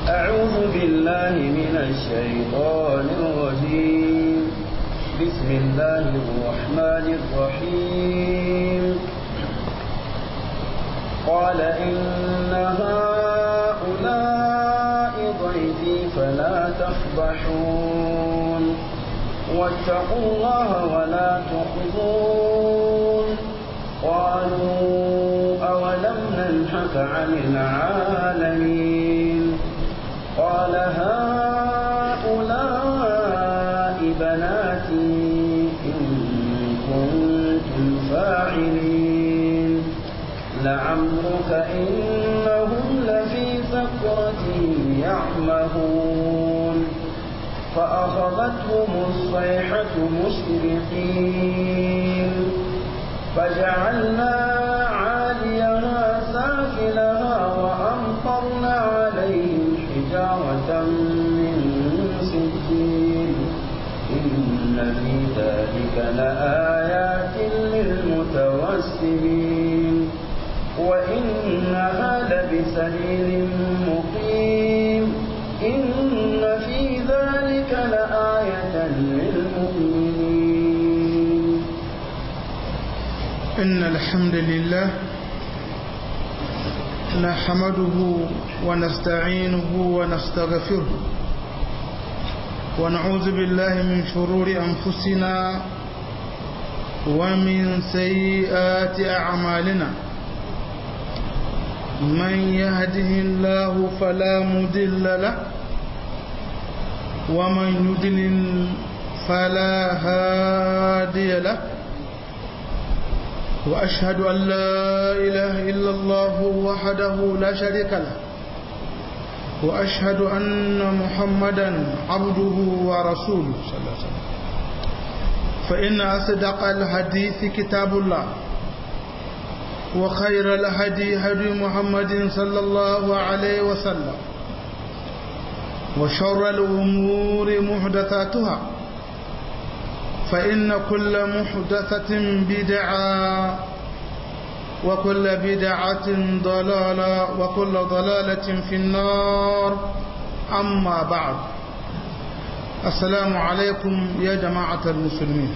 أعوذ بالله من الشيطان الرجيم بسم الله الرحمن الرحيم قال إن هؤلاء ضيفي فلا تفضحون واتقوا الله ولا تخزون قالوا أولم ننهك عن العالمين قال هؤلاء بناتي إن كنتم فاعلين لعمرك إنهم لفي سكرتهم يعمهون فأخذتهم الصيحة مشرقين فجعلنا عاليها سافلها وأمطرنا عليهم حجارة من سجين إن في ذلك لآيات للمتوسمين وإنها لبسبيل مقيم إن في ذلك لآية للمؤمنين إن الحمد لله نحمده ونستعينه ونستغفره ونعوذ بالله من شرور أنفسنا ومن سيئات أعمالنا من يهده الله فلا مضل له ومن يضلل فلا هادي له وأشهد أن لا إله إلا الله وحده لا شريك له وأشهد أن محمدا عبده ورسوله صلى الله عليه وسلم فإن أصدق الحديث كتاب الله وخير الهدي هدي محمد صلى الله عليه وسلم وشر الأمور محدثاتها فإن كل محدثة بدعة وكل بدعة ضلالة وكل ضلالة في النار أما بعد السلام عليكم يا جماعة المسلمين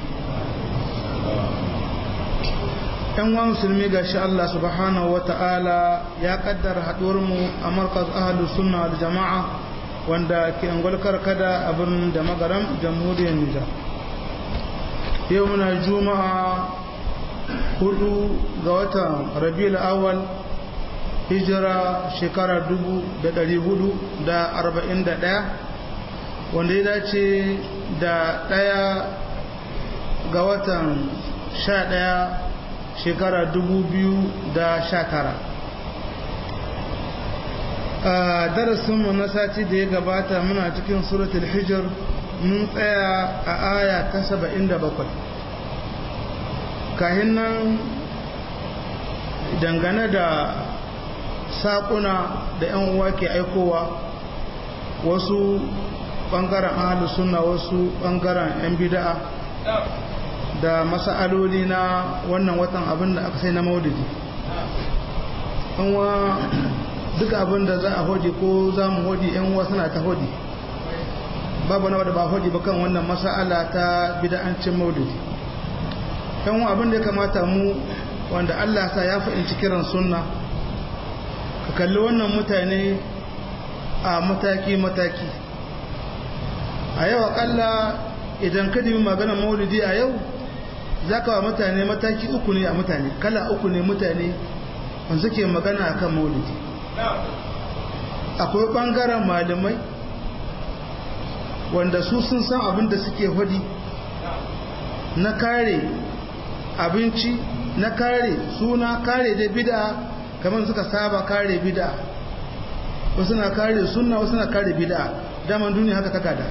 ‘yan wa musulmi ga shi Allah subhanahu wa ta'ala ya kaddara haɗuwarmu a markaz ahalus sunna da jama'a wanda ke angwalkar kada a birnin da magaram jamhuriyar Nijar. yau muna juma'a hudu ga watan rabiul awal hijira shekara dubu da dari hudu da arba'in da ɗaya wanda ya dace da ɗaya ga watan sha ɗaya shekara dubu biyu da sha tara a darasinmu na sati da ya gabata muna cikin suratul hijir mun tsaya a aya ta saba'in da bakwai kahin nan dangane da saƙuna da 'yan uwa ke aikowa wasu ɓangaren ahalu suna wasu ɓangaren 'yan bida'a da masa'aloli na wannan watan abin da aka sai na maudidi wa duk abin da za a hodi ko za mu hodi 'yan uwa suna ta hodi babu na wadda ba hodi ba kan wannan masa'ala ta bida'ancin maudidi yan abin da ya kamata mu wanda Allah sa ya fahimci kiran sunna ka kalli wannan mutane a mataki-mataki a yau akalla idan ka dimi maganar maulidi a yau za ka wa mutane mataki uku ne a mutane kala uku ne mutane wanda suke magana a kan maulidi akwai ɓangaren malamai wanda su sun san abin da suke hudi na kare abinci na kare suna kare da bid'a kamar suka saba kare bid'a wasu na kare sunna wasu na kare bid'a daman duniya haka takada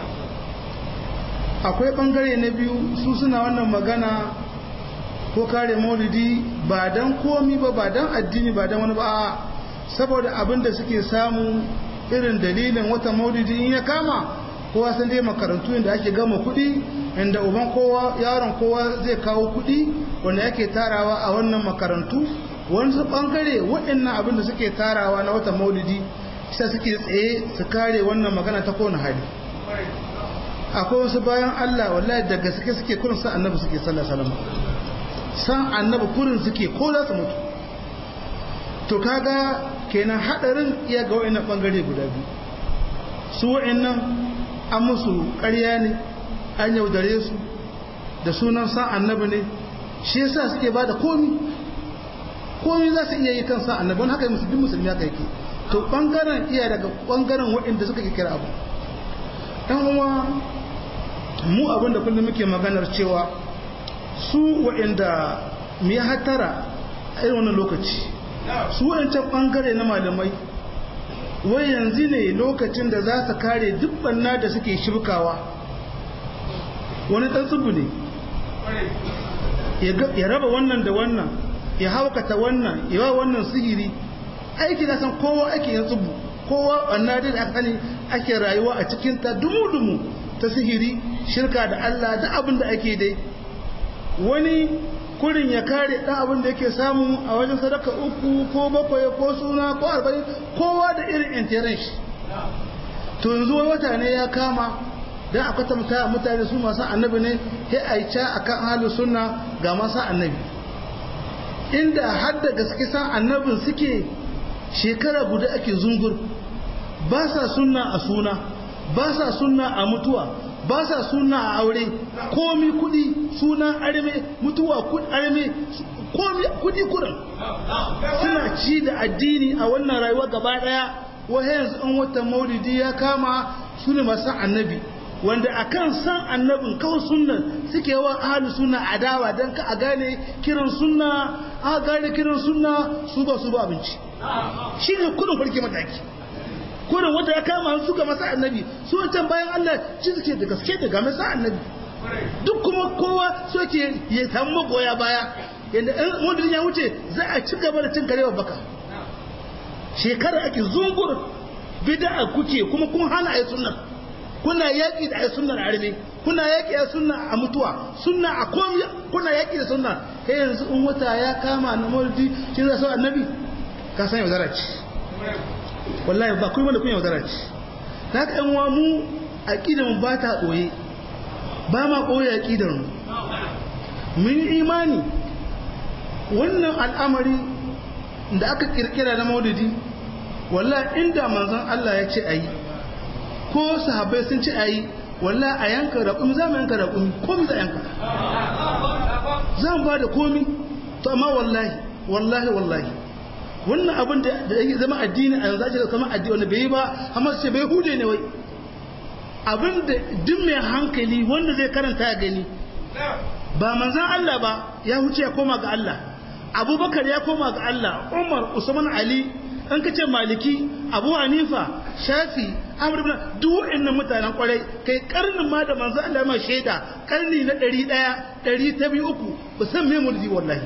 akwai bangare na biyu su suna wannan magana ko kare maulidi ba dan komi ba ba dan addini ba dan wani ba saboda abin da suke samu irin dalilin wata maulidi in ya kama kowa san dai makarantu inda ake gama kuɗi inda uban kowa yaron kowa zai kawo kuɗi wanda yake tarawa a wannan makarantu wani bangare waɗannan abin da suke tarawa na wata maulidi sai suke tsaye su kare wannan magana ta kowane hali akwai wasu bayan Allah wallahi da gaske suke kurin san annabi suke sallallahu alaihi wasallam san annabi kurin suke ko za su mutu to kaga kenan hadarin iya ga wayannan bangare guda biyu su wayannan an musu ƙarya ne an yaudare su da sunan san annabi ne shi yasa suke bada komi komi za su iya yi kan san annabi wani haka musulmi musulmi haka yake to bangaren iya daga bangaren waɗanda suka kira abu dan uwa mu abin da kullum muke maganar cewa su waɗanda mu ya hatara a irin wannan lokaci su waɗancan bangare na malamai wai yanzu ne lokacin da za su kare duk banna da suke shibkawa wani ɗan tsubu ne ya raba wannan da wannan ya haukata wannan ya ba wannan sihiri aiki na san kowa ake yin tsubu kowa banna da aka sani ake rayuwa a cikinta dumu-dumu ta sihiri shirka da Allah da abin da ake dai wani kurin ya kare ɗan abin da yake samu a wajen sadaka uku ko bakwai ko suna ko arba'in kowa da irin intiran shi to yanzu wata ne ya kama don a kwatanta mutane su masu annabi ne sai a yi ca a kan halin suna ga masu annabi inda har da gaske san annabin suke shekara guda ake zungur ba sa sunna a suna ba sa sunna a mutuwa ba sa suna a aure komi kudi suna arme mutuwa arme komi kudi kudin suna ci da addini a wannan rayuwa gaba daya wai yanzu an wata maulidi ya kama su ne masu annabi wanda akan san annabin kawai sunnan suke wa ahalu sunna adawa don ka a gane kiran sunna a gane kiran sunna su ba su ba abinci shi ne kudin farki mataki kurin wanda ya kama su ga masa annabi su wancan bayan Allah ci suke da gaske da ga masa annabi duk kuma kowa so ke ya samu magoya baya yadda ɗan modin ya wuce za a ci gaba da cin karewa baka shekara ake zungur bid'a kuke kuma kun hana ayi sunna kuna yaki da ayi sunnar arme kuna yaki da sunna a mutuwa sunna a komai kuna yaki da sunna kai yanzu in wata ya kama na maulidi shi zai so annabi ka san yaudara ce wallahi ba kuma da kun yaudara ce na ka yan mu aƙidar ba ta ɓoye ba ma ɓoye aƙidar mu mun yi imani wannan al'amari da aka ƙirƙira na maulidi wallahi inda manzon Allah ya ce a yi ko sahabbai sun ce a yi wallahi a yanka raƙumi za mu yanka raƙumi komi za yanka za mu ba da komi to amma wallahi wallahi wallahi wannan abin da ya zama addini a yanzu ake kama addini wanda bai yi ba amma su ce bai hude ne wai abin da duk mai hankali wanda zai karanta ya gani ba manzan Allah ba ya huce ya koma ga Allah abubakar ya koma ga Allah umar usman ali an kace maliki abu hanifa shafi amr ibn duk wa'annan mutanen kwarai kai karnin ma da manzan Allah ma shaida karni na 100 100 ta biyu uku ba san me mulki wallahi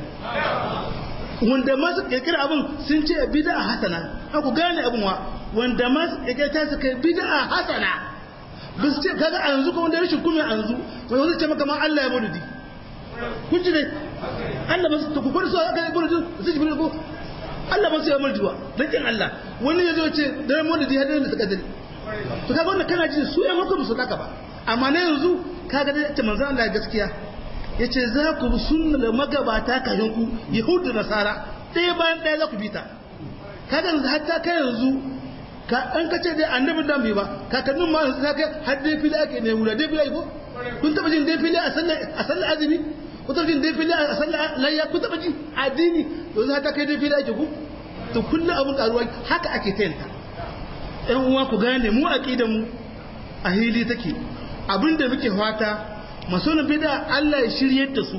wanda masu kirkira abin sun ce bid'a hasana ku gane abin wa wanda masu kirkira ta su kai bid'a hasana ba su ce kaga a yanzu ko wanda rashin kuma yanzu wai wani ce maka ma Allah ya maulidi kun ji ne Allah ba su ta kukwar su aka yi maulidi su ji ko Allah ba su ya maulidi wa dan kin Allah wani ya zo ce da maulidi har da suka dare to kaga wannan kana ji su ya maka musu kaka ba amma na yanzu kaga da ta manzo Allah gaskiya ya ce za ku bi sunnar magabata kafin ku yahudu nasara ɗaya bayan ɗaya za ku bi ta kaga yanzu hatta kai yanzu ka an ka ce dai annabin da bai ba kakannin ma yanzu ta kai har dai fili ake ne wura dai fili ko kun taba jin dai fili a sallar a sallar azumi kun taba jin dai fili a sallar layya kun taba jin addini yanzu hatta kai dai fili ake ku to kullum abun karuwa haka ake tayanta ɗan uwa ku gane mu aqidan mu a hili take abinda muke fata masonin bida Allah ya shiryar da su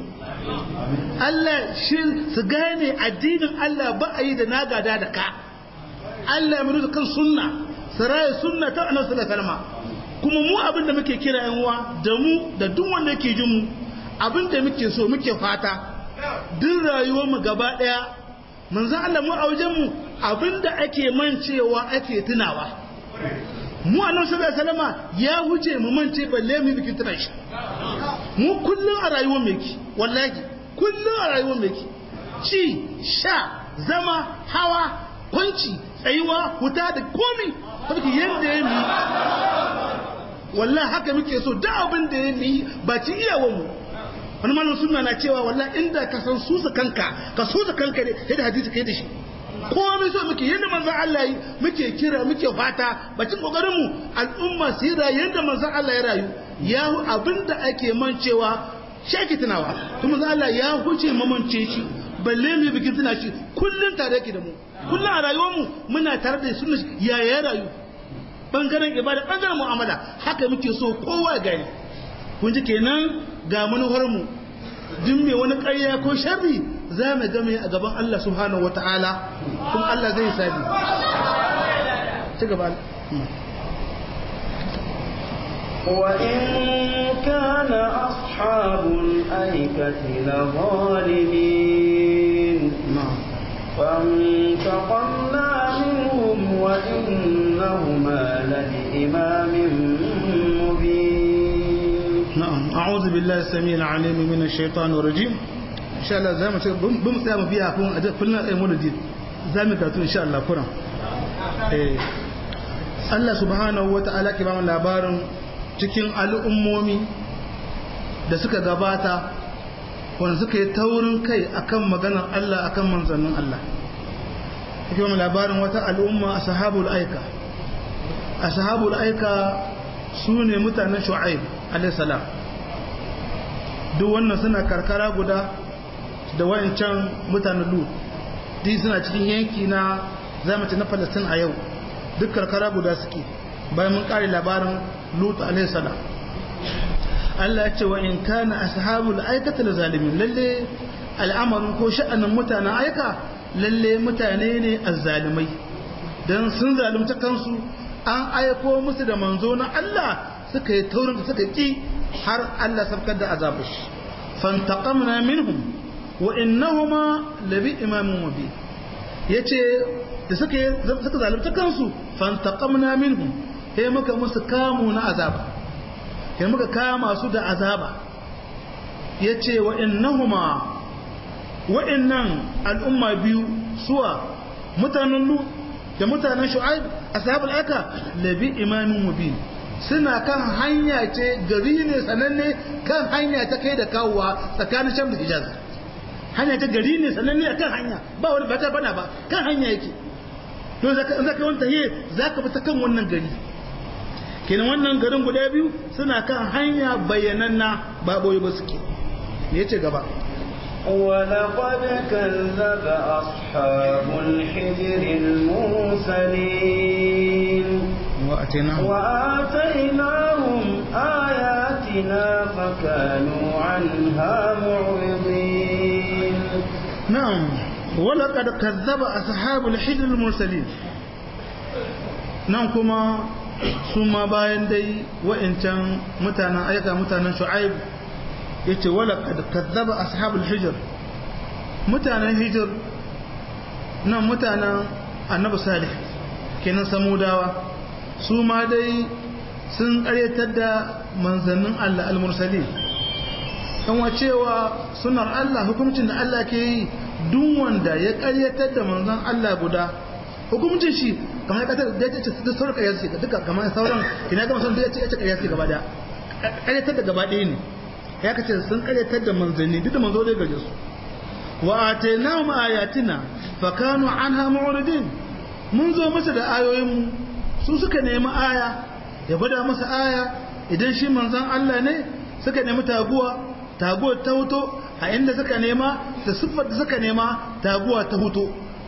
Allah shir su gane addinin Allah ba a yi da nagada da ka Allah ya mutu kan sunna su raye sunna ta annabi sallallahu alaihi kuma mu abin da muke kira yan uwa da mu da duk wanda yake jin mu abin da muke so muke fata duk rayuwar mu gaba daya manzon Allah mu a wajen mu abin da ake mancewa ake tunawa mu annabi sallallahu alaihi wasallam ya huce mu mance balle mu bikin tuna shi mu kullun a rayuwar mu yake wallahi kullun a rayuwar mu yake ci sha zama hawa kwanci tsayuwa huta da komi saboda yanda ya yi wallahi haka muke so da abin da ya yi ba ci iyawan mu wani malam sunna na cewa wallahi inda ka san susa kanka ka susa kanka ne sai da hadisi kai da shi komai so muke yadda manzon Allah yi muke kira muke fata bacin kokarin mu al'umma su yi rayu yadda manzon Allah ya rayu ya abinda ake mancewa shaki tunawa kuma manzon Allah ya huce mamance shi balle mu bikin tuna shi kullun tare yake da mu kullun a rayuwar mu muna tare da sunna ya ya rayu bangaren ibada bangaren mu'amala haka muke so kowa gani kun ji kenan ga manufar mu duk mai wani ƙarya ko sharri za mu game a gaban Allah subhanahu wata'ala kuma Allah zai sabi ci gaba وإن كان أصحاب الأيكة لظالمين فانتقمنا منهم وإنهما لبإمام مبين نعم أعوذ بالله السميع العليم من الشيطان الرجيم إن شاء الله زي ما تقول بم سامو فيها كون أجل كلنا أي مولد زي ما إن شاء الله كنا Allah subhanahu wa ta'ala ke ba mu labarin cikin al'ummomi da suka gabata wanda suka yi taurin kai akan maganar Allah akan manzannin Allah yake ba mu labarin wata al'umma a sahabul aika a sahabul aika su ne mutanen shu'aib alaihissalam duk wannan suna karkara guda da wayancan mutanen lut duk suna cikin yanki na zamaci na palestine a yau duk karkara guda suke bayan mun kare labarin lut alaihissalam Allah ya ce wa in kana ashabul aikata da zalimin lalle al'amarin ko sha'anin mutanen aika lalle mutane ne azzalimai dan sun zalunta kansu an aiko musu da manzo na Allah suka yi taurin da suka ki har Allah sabkar da azabu shi fantaqamna minhum wa innahuma labi imamin mubin yace da suka suka zalunta kansu fantaqamna minhum sai muka musu kamu na azaba sai muka kama su da azaba yace wa innahuma wa'annan al'umma biyu suwa mutanen lu da mutanen shu'aib ashabul aka labi imamin mubin suna kan hanya ce gari ne sananne kan hanya ta kai da kawowa tsakanin sham da hijaz hanya ta gari ne sananne a kan hanya ba wani ba ta bana ba kan hanya yake to zaka in zaka wanta he zaka bi ta kan wannan gari kenan wannan garin guda biyu suna kan hanya bayyananna ba boye ba suke me yace gaba ولقد كذب أصحاب الحجر المرسلين وأتيناهم وآتيناهم آياتنا فكانوا عنها معرضين نعم ولقد كذب أصحاب الحجر المرسلين نعم كما ثم باين دي وإن كان متانا أيضا متانا شعيب yace wala kad kazzaba ashabul hijr mutanen hijr nan mutanen annabi salih kenan samudawa su ma dai sun karyatar da manzannin Allah al-mursalin kan cewa sunar Allah hukuncin da Allah ke yi duk wanda ya karyatar da manzon Allah guda hukuncin shi kamar ya da ya ce da sauran karyar shi duka kamar sauran kina ga musan da ya ce ya ce karyar shi gaba da karyatar da gaba ɗaya ne ya kace sun karyatar da manzanni duk da manzo dai gaje su wa atainahum ayatina fa kanu anha mu'ridin mun zo masa da ayoyin mu su suka nemi aya ya gwada masa aya idan shi manzon Allah ne suka nemi taguwa taguwar ta huto a inda suka nema da siffar da suka nema taguwa ta huto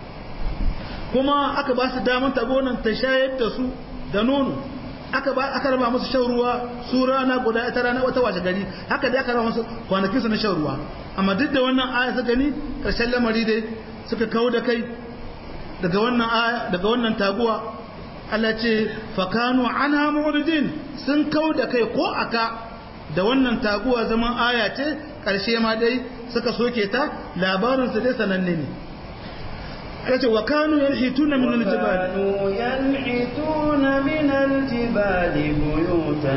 kuma aka ba su damar taguwar nan ta shayar da su da nono aka ba aka raba musu shan ruwa su rana guda ita rana wata wace gari haka dai aka raba musu kwanakin su na shan ruwa amma duk da wannan aya suka gani karshen lamari dai suka kawo da kai daga wannan aya daga wannan taguwa Allah ce fakanu anha mu'ridin sun kawo da kai ko aka da wannan taguwa zaman aya ce karshe ma dai suka soke ta labarin su dai sananne ne yace wa kanu yanhituna min al-jibal وكانوا ينحتون من الجبال بيوتا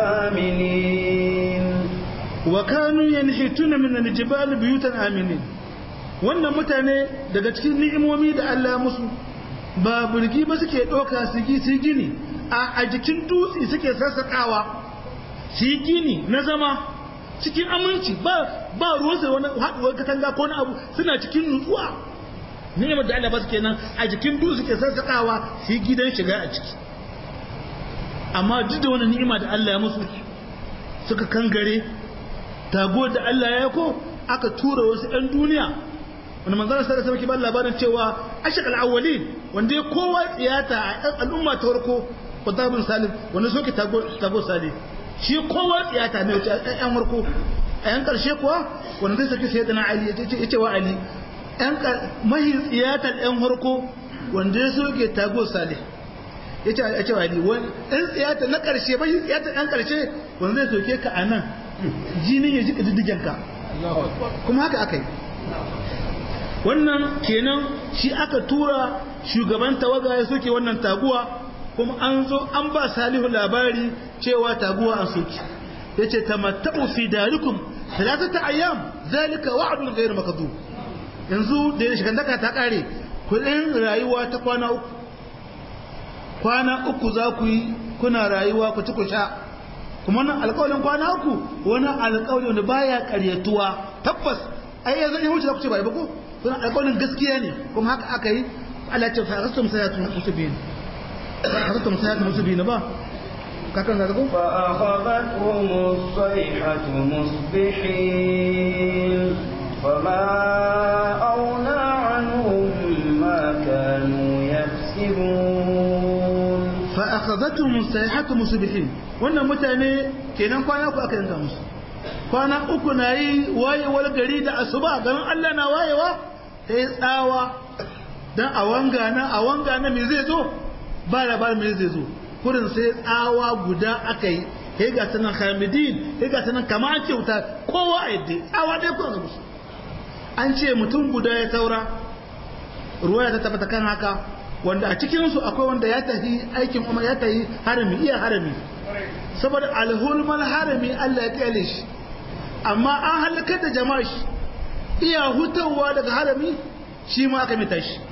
آمنين wa kanu yanhituna min al-jibal buyutan aminin wannan mutane daga cikin ni'imomi da Allah musu ba burgi ba suke ɗauka su gi su gini a jikin dutse suke sassaƙawa su yi gini na zama cikin aminci ba ba ruwansa wani haɗuwar katanga ko na abu suna cikin nutsuwa ni'imar da Allah ba su kenan a jikin dutse suke sassaƙawa su yi gidan shiga a ciki amma duk da wani ni'ima da Allah ya musu suka kangare tago da Allah ya ko aka tura wasu 'yan duniya wanda manzana sai da sarki ba labarin cewa ashaq al-awwalin wanda ya kowa tsiyata a al'umma ta farko Qutbun Salim wanda soke tago tago Salim shi kowa tsiyata ne wace ɗan farko a yan karshe kuwa wanda zai saki sayyidina Ali ya ce ce wa Ali ɗan mahi tsiyata ɗan farko wanda ya soke tago Salim ya ce a ce wa Ali wani ɗan tsiyata na karshe mahi tsiyata ɗan karshe wanda zai soke ka a nan jinin ya jika diddigen ka kuma haka aka yi wannan kenan shi aka tura shugaban tawaga ya soke wannan taguwa kuma an zo an ba salihu labari cewa taguwa an soke ya ce tamatta'u fi darikum talatata ayyam zalika wa'dun ghayr makdhub yanzu da ya shiga daka ta kare kudin rayuwa ta kwana uku kwana uku za ku yi kuna rayuwa ku ci ku sha kuma wannan alƙawarin kwana uku wani alƙawari wanda baya ƙaryatuwa tabbas ai yanzu in wuce za ku ce bai ba ko suna alƙawarin gaskiya ne kuma haka aka yi Allah ce fa rastum sayatu musibin fa rastum sayatu musibin ba kakan da ko fa akhadathum as-sayhatu musbihin fama auna anhum ma kanu yaksibun fa akhadathum as-sayhatu musbihin wannan mutane kenan kwana ku aka yanka musu kwana uku na yi wayewar gari da asuba ganin Allah na wayewa ta yi tsawa don a wanga na a wanga na me zai zo ba labarin me zai zo kurin sai tsawa guda aka yi ya ga sanan hamidin ya ga sanan kama an ce wuta kowa a yadda tsawa dai kuma musu an ce mutum guda ya saura ruwa ta tabbata kan haka wanda a cikinsu akwai wanda ya tafi aikin kuma ya tafi harami iya harami saboda alhulmal harami Allah ya kyale shi amma an halakar da jama'a shi iya hutawa daga harami shi ma aka mita shi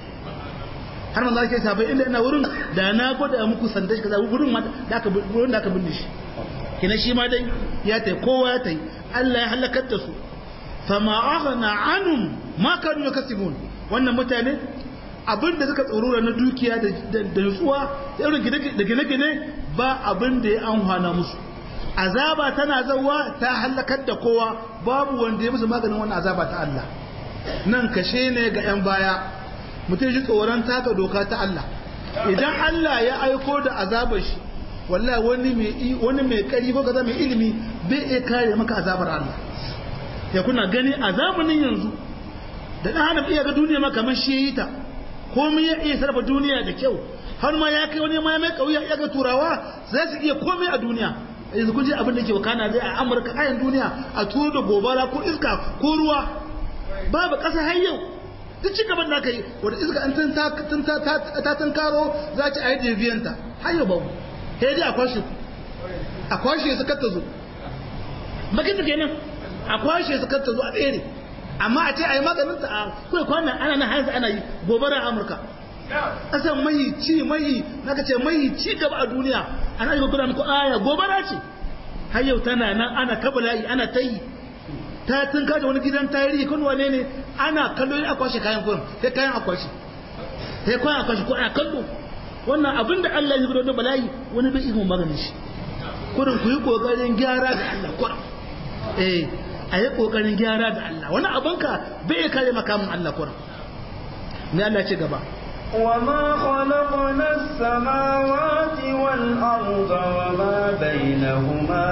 har manzo ake sabai inda ina wurin da na gwada muku sanda shi kaza wurin ma da aka wurin da aka binne shi kina shi ma dai ya tai kowa ya tai Allah ya halakar da su fama aghna anhum ma kanu yakasibun wannan mutane abin da suka tsorura na dukiya da nutsuwa da irin da gine-gine ba abin da ya amfana musu azaba tana zawa ta halakar da kowa babu wanda ya musu maganin wannan azaba ta Allah nan kashe ne ga 'yan baya mutum ji tsoron taka doka ta Allah idan Allah ya aiko da azabar shi wallahi wani mai wani mai kari ko kaza mai ilimi bai iya kare maka azabar Allah ya kuna gani a zamanin yanzu da dan adam iya ga duniya ma kamar shi yi ta komai ya iya sarrafa duniya da kyau har ma ya kai wani ma mai kauya ya ga turawa za su iya komai a duniya yanzu kun ji abin da ke wakana zai a amurka kayan duniya a turo da gobara ko iska ko ruwa babu ƙasa har yau duk ci gaban da aka yi wata iska an ta tunkaro za ci a yi deviyanta har yau babu sai dai a kwashe a kwashe su kar ta zo bakin da kenan a kwashe su kar ta zo a tsere amma a ce a yi maganin ta a kawai kwanan ana na hanzu ana yi gobara a amurka ƙasan mai ci mai naka ce mai ci gaba a duniya ana yi gudanar ko aya gobara ce har yau tana nan ana kabala'i ana ta yi ta tun kaje wani gidan tarihi kun wane ne ana kallo a kwashe kayan kurin sai kayan a kwashe sai kayan a kwashe ko ana kallo wannan abin da Allah ya gudanar da bala'i wani bai ihun maganin shi kurin ku yi kokarin gyara da Allah kurin eh a yi kokarin gyara da Allah wani abinka bai kare makamin Allah kurin ne Allah ce gaba وما خلقنا السماوات والأرض وما بينهما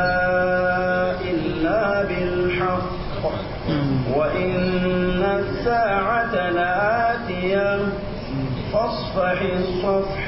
إلا بالحق وإن الساعة لآتية فاصفح الصفح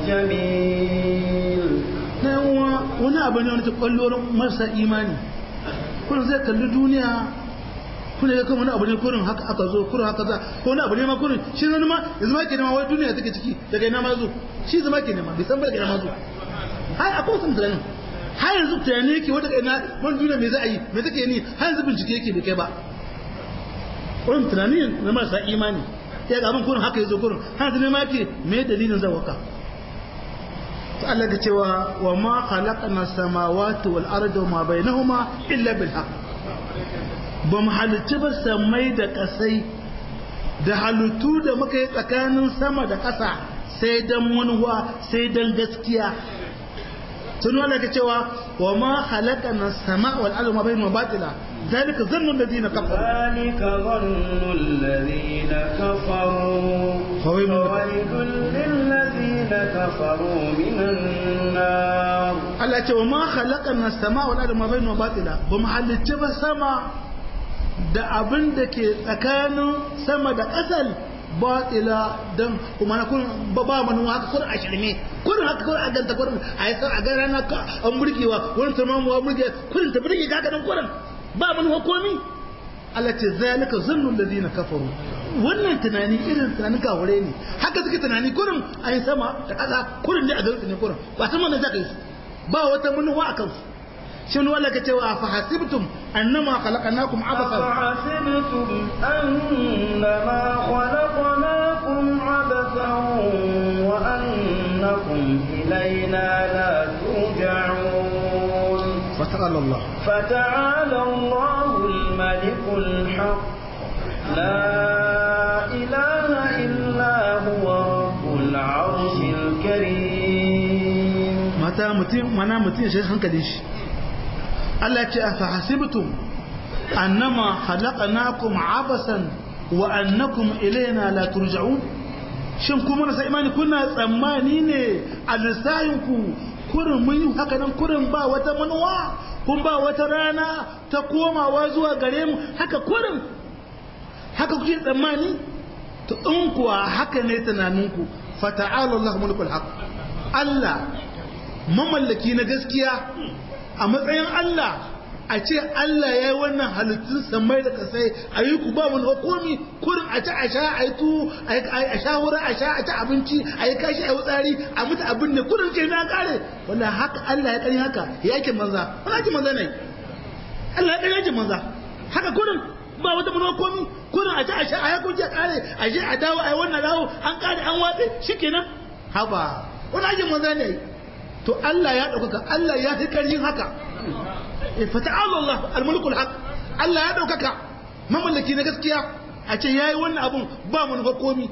الجميل wani abu ne wani ta kwallo marasa imani kuna zai kalli duniya kuna ga wani abu ne kurin haka aka zo kurin haka za ko wani abu ne ma kurin shi zama ma yanzu ma ke nema wai duniya take ciki daga ina ma zo shi zama ke nema bai san ba daga ina ma zo har akwai wasu tunanin har yanzu tunani yake wata ina wani duniya me za a yi me take ni har yanzu bincike yake bai kai ba wani tunani na marasa imani ya ga abin kurin haka yazo kurin har da ma yake me dalilin zawaka to Allah ga cewa wa ma khalaqna samawati wal arda ma bainahuma illa bil haqq ba mu halitta ba samai da kasai da halittu da muka yi tsakanin sama da ƙasa sai dan manuwa sai dan gaskiya sun wanda ka cewa wa ma halakana sama wal arda ma bainahuma batila zalika zannu alladhina kafaru ذلك ظن الذين كفروا فويل فويل للذين كفروا من النار Allah ce wa ma khalaqana sama wal arda ma bainahuma batila ba mu halicce ba sama da abin da ke tsakanin sama da ƙasar batila don kuma na kun ba ba manu haka kun a shirme kun haka kun a ganta kun a yi a ga rana ka an burgewa wurin turmamuwa burge kun ta burge ka ganin kun ba manu komi Allah ce zalika zannul ladina kafaru wannan tunani irin tunanin kawure ne haka suke tunani kurin a yi sama da ƙasa kurin ne a garin ne kurin ba san wannan zaka yi su ba wata manuwa a kansu shin wala ka cewa fa hasibtum annama khalaqnakum abathan أفحسبتم أنما خلقناكم عبثا وأنكم إلينا لا ترجعون fata'ala Allah فتعالى الله الملك الحق لا إله إلا هو رب العرش الكريم mata mutum mana mutum ya shi hankalin shi Allah ce a fahasibtum annama khalaqnakum abasan wa annakum ilayna la turja'un shin kuma na imani kuna tsammani ne a lissahin ku kurin mun yi haka nan kurin ba wata manuwa kun ba wata rana ta komawa zuwa gare mu haka kurin haka kuke tsammani to in kuwa haka ne tunaninku fata'ala Allah mulkul haq Allah mamallaki na gaskiya a matsayin Allah a ce Allah ya yi wannan halittun samai da kasai a yi ku ba mun hukumi kurin a ci a sha a yi tu a sha wurin a sha a ci abinci a yi kashi a yi tsari a mutu abin ne kurin ce na kare wanda haka Allah ya kari haka ya yake manza wani ake manza ne Allah ya kari yake manza haka kurin ba wata mun hukumi kurin a ci a sha a yi kunci a kare a je a dawo a yi wannan dawo an kare an watse shikenan haba wani ake manza ne to Allah ya ɗaukaka Allah ya fi ƙarfin haka fata'ala Allah al-mulkul haq Allah ya ɗaukaka mamallaki na gaskiya a ce yayi wannan abun ba mun ga komi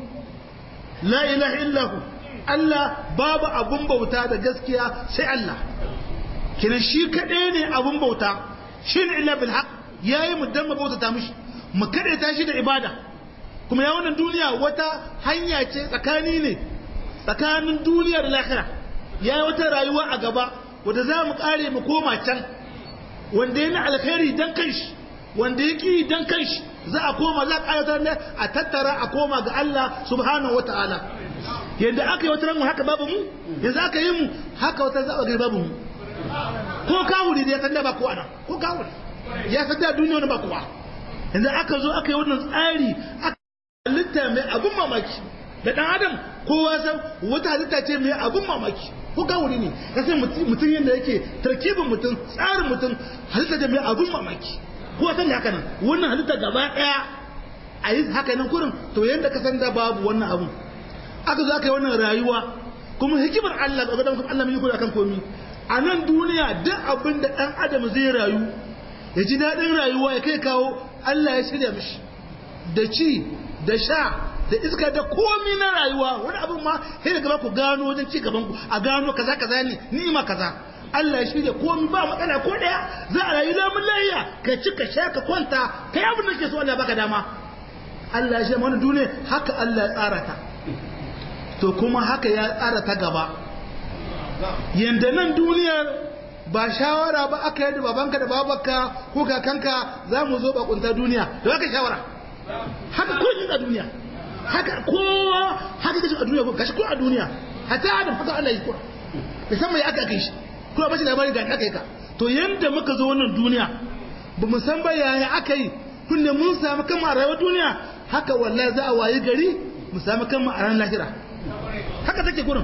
la ilaha illahu Allah babu abun bauta da gaskiya sai Allah kinan shi kaɗai ne abun bauta shi ne illa bil haq yayi mu dan mu bauta ta mishi mu kaɗai ta shi da ibada kuma ya wannan duniya wata hanya ce tsakani ne tsakanin duniya da lahira ya yi wata rayuwa a gaba wadda za mu kare mu koma can wanda ya na alkhairi dan kanshi wanda ya ki dan kanshi za a koma za a ƙayatar ne a tattara a koma ga Allah subhanahu wa ta'ala yadda aka yi wata ranmu haka babu mu yanzu aka yi mu haka wata zaɓa gari babu mu ko kawuri da ya san da ba kowa nan ko kawuri ya san da duniya wani ba kowa yanzu aka zo aka yi wannan tsari aka halitta mai abun mamaki da ɗan adam kowa san wata halitta ce mai abun mamaki ko kawuri ne ka sai mutum yadda yake tarkibin mutum tsarin mutum halitta ce mai abun mamaki ko san haka nan wannan halitta gaba ɗaya a yi haka nan kurin to yadda ka san da babu wannan abun aka zo aka yi wannan rayuwa kuma hikimar Allah ga gadan Allah mai kula kan komi a nan duniya duk abin da ɗan adam zai rayu ya ji daɗin rayuwa ya kai kawo Allah ya shirya mishi da ci da sha da iska da komi na rayuwa wani abin ma sai da gaba ku gano wajen ci gaban ku a gano kaza kaza ne ni'ima kaza Allah ya shirya komi ba matsala ko daya za a rayu lamun layya ka ci ka sha ka kwanta kai abin da ke so Allah baka dama Allah ya shirya mana duniya haka Allah ya tsara ta to kuma haka ya tsara ta gaba yanda nan duniyar ba shawara ba aka yi da babanka da babanka ko kakanka za mu zo bakunta duniya da haka shawara haka ko a duniya haka kowa haka kashi a duniya ko kashi ko a duniya hatta adam haka Allah yi kura musamman ya aka kai shi kuma bashi labarin ga aka yi ka to yanda muka zo wannan duniya ba mu san ba yaya aka yi kunne mun samu kan a rayuwar duniya haka wallahi za a wayi gari mu samu kan a ran lahira haka take gurin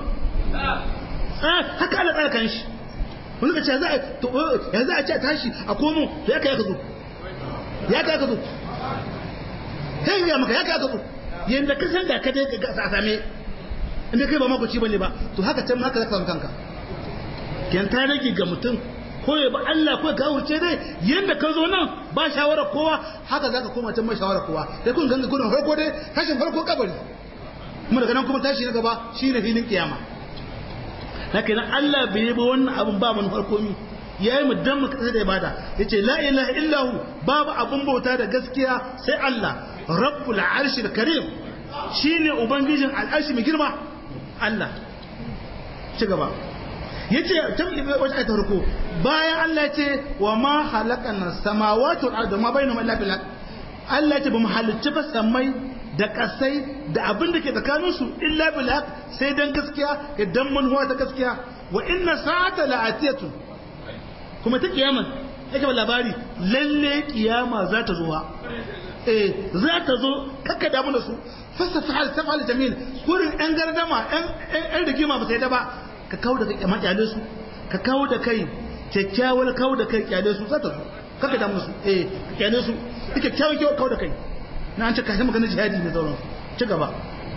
haka Allah tsara kan shi wani ka ce za a to ya za a ce tashi a komo to ya kai ka zo ya kai ka zo kai ya maka ya kai ka zo yanda ka san da ka dai ka same inda kai ba makoci bane ba to haka can haka zaka samu kanka kiyan ta rage ga mutum ko ya ba Allah ko ya kawo ce dai yanda ka zo nan ba shawara kowa haka zaka koma can ba shawara kowa dai kun ganga gudun farko dai tashin farko kabari kuma daga nan kuma tashi na gaba shine filin kiyama haka nan Allah bai yi ba wannan abun ba mun farko mi yayi mu dan mu kasa da ibada yace la ilaha illahu babu abun bauta da gaskiya sai Allah rabbul arshil karim shine ubangijin al'arshi mai girma Allah ci gaba yace tam wata ayata farko bayan Allah yace wa ma khalaqana samawati wal arda ma bainahuma illa bil haqq Allah yace bamu halicci ba samai da kasai da abin da ke tsakanin su illa bil haqq sai dan gaskiya idan manhuwa ta gaskiya wa inna sa'ata la'atiyatu kuma ta kiyama yake ba labari lalle kiyama za ta zo eh za ta zo kakka damu da su fasa fa'al tafal jamil kurin yan gardama yan yan rigima ba sai da ba ka kawo da kai makyale su ka kawo da kai kyakkyawar kawo da kai kyale su za ta zo kakka damu da su eh kyale su kyakkyawan kyau kawo da kai na an ce ka magana jihadi ne sauran ci gaba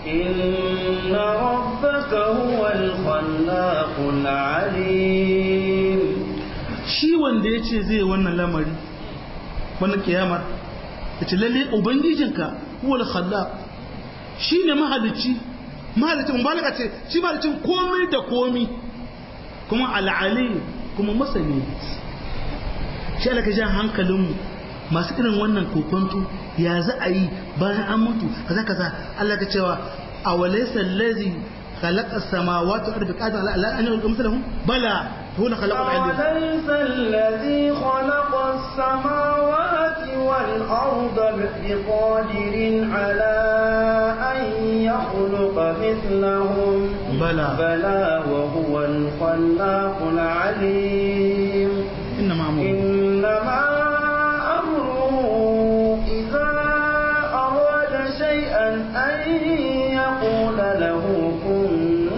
إن ربك هو الخلاق العليم shi wanda ya ce zai wannan lamari wannan kiyamar ya ce lalle ubangijinka huwal khallaq shi ne mahalicci mahalicci mubalaka ce shi mahalicin komai da komi kuma al'ali kuma masani shi alaka jan hankalinmu masu irin wannan kokonto ya za a yi bayan an mutu kaza kaza Allah ka cewa a walaysa allazi خلق السماوات والارض قادر على ان يخلق مثلهم بلى هو خلق العلم أوليس الذي خلق السماوات والأرض بقادر على أن يخلق مثلهم بلى بلى وهو الخلاق العليم انما امره إنما أمره إذا أراد شيئا أن يقول له كن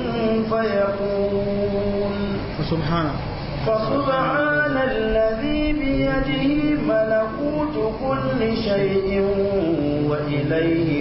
فيكون فسبحانه فسبحان الذي بيده ملكوت كل شيء وإليه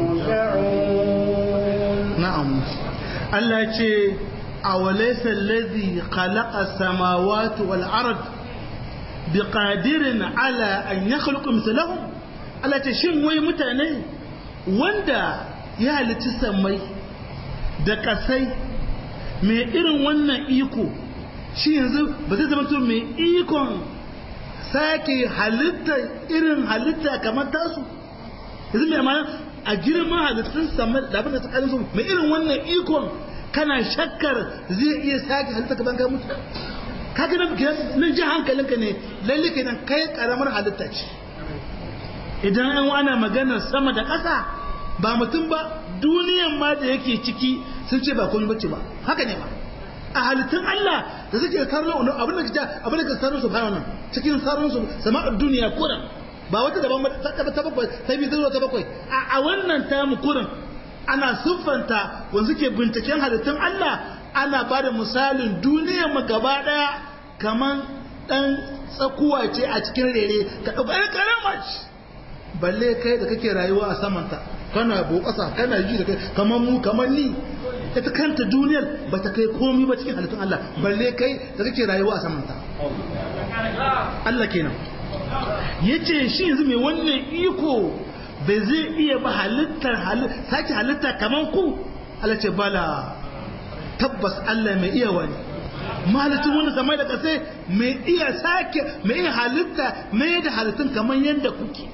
ترجعون na'am Allah ya ce awalaysa allazi khalaqa samawati wal ard biqadirin ala an yakhluqa mithlahum Allah ya ce shin wai mutane wanda ya halitta samai da kasai mai irin wannan iko shi yanzu ba zai zama to mai ikon sake halitta irin halitta kamar tasu yanzu mai amana a girman halittun samar da abin da tsakanin su mai irin wannan ikon kana shakkar zai iya sake halitta kaban ka mutu kaga nan kenan nan ji hankalinka ne lalle kenan kai karamar halitta ce idan an ana maganar sama da ƙasa ba mutum ba duniyan ma da yake ciki sun ce ba komai bace ba haka ne ba a halittun Allah da suke sarrafa abin da ke abin da ke sarrafa su bayan nan cikin sarrafa su sama'ar duniya kuran ba wata daban ba ta ta bakwai ta biyu zuwa ta bakwai a wannan tamu kurin ana siffanta wanda suke binciken halittun Allah ana ba da misalin duniyar mu gaba daya kaman dan tsakuwa ce a cikin rere ka dauka ɗan karama ce balle kai da kake rayuwa a samanta kana bo ƙasa kana ji da kai kaman mu kaman ni ita kanta duniyar ba ta kai komi ba cikin halittun Allah balle kai da kake rayuwa a samanta Allah kenan yace shi yanzu mai wannan iko bai zai iya ba halittar sake halitta kaman ku Allah ce bala tabbas Allah mai iya wani mahalittun wanda samai da kasai mai iya sake mai iya halitta mai da halittun kaman yadda kuke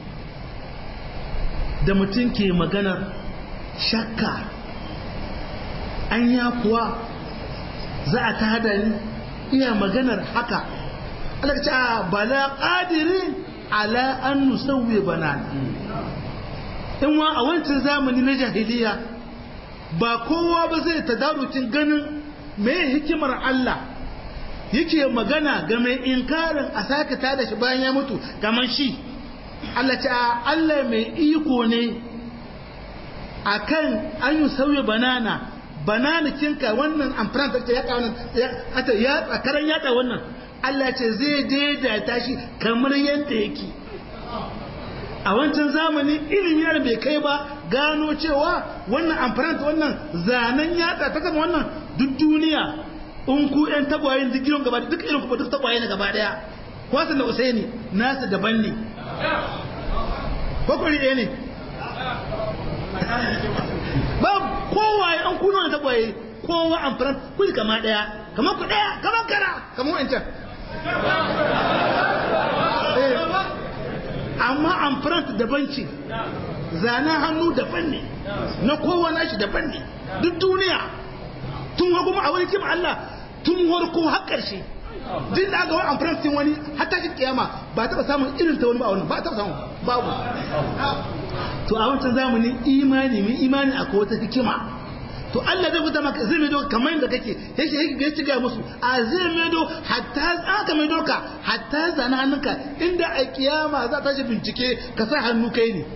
da mutum ke maganar shakka an ya kuwa za a tada ni iya maganar haka Allah ce bala qadirin ala an nusawwi banana in wa a wancan zamani na jahiliya ba kowa ba zai tadarukin ganin me hikimar Allah yake magana ga mai inkarin a sake tada shi bayan ya mutu kamar shi Allah ce Allah mai iko ne akan an yi sauye banana banana kinka wannan amfran ta ya wannan ya karan yada wannan Allah ce zai daidaita shi kamar yadda yake a wancan zamani ilimi yana bai kai ba gano cewa wannan amfani wannan zanen yatsa ta kama wannan duk duniya in ku yan tagwayen duk gidan gaba duk irin kuma duk tagwaye ne gaba daya kwasan da usaini nasu daban ne bakwai ɗaya ne ba kowaye an kuno da tagwaye kowa amfani kuli kama daya kama ku daya kama kara kama wancan amma amfani daban ce zanen hannu daban ne na kowa nashi daban ne duk duniya tun hagu a wani kima Allah tun harko har ƙarshe duk da aka wani amfani wani hatta shi kiyama ba taɓa samun irin ta wani ba wani ba taɓa samun babu to a wancan zamani imani min imani akwai wata hikima to Allah zai fita maka zai maido kamar yadda kake yake yake ya ciga musu a zai maido hatta aka maido ka hatta zana hannunka inda a kiyama za ta shi bincike ka sa hannu kai ne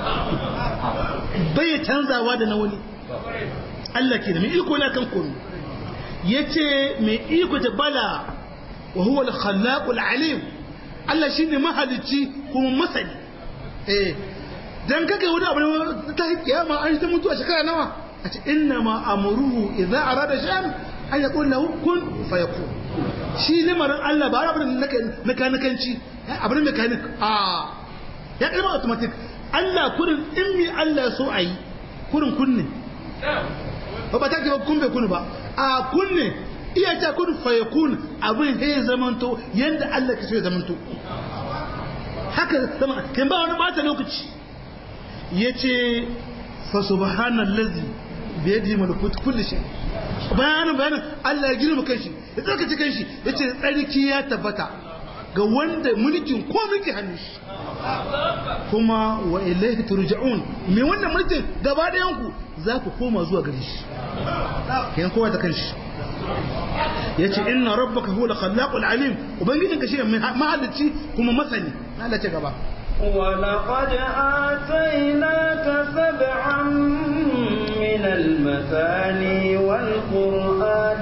bai canzawa da na wani Allah ke da mai iko na kan komi yace mai iko da bala wa huwa al-khallaq al-alim Allah shine mahalicci kuma masani eh dan kake wani abu ta kiyama an ta mutu a shekara nawa a ce inna ma amuruhu idza arada shay'an an yaqul lahu kun fayakun shi lamarin Allah ba abin da mekanikanci abin mekanik a ya kalma automatic Allah kurin in mi Allah so ayi kurin kunne ba ba ta ke kun bai kunu ba a kunne iya ta kun fayakun abin ya zamanto yanda Allah ke so ya zamanto haka zama kin ba wani bata lokaci yace fa subhanallazi bi yadihi malakut kulli shay bayanin bayanin Allah ya girma kanshi ya tsarkace kanshi yace tsarki ya tabbata ga wanda mulkin ko mulki hannun shi kuma wa ilaihi turja'un me wannan mulkin gaba ɗayan ku za ku koma zuwa gare shi kayan kowa da kanshi yace inna rabbaka huwa al-khallaqul alim ubangijinka shi mahalicci kuma masani Allah ce gaba ولقد آتيناك سبعا من المثاني والقرآن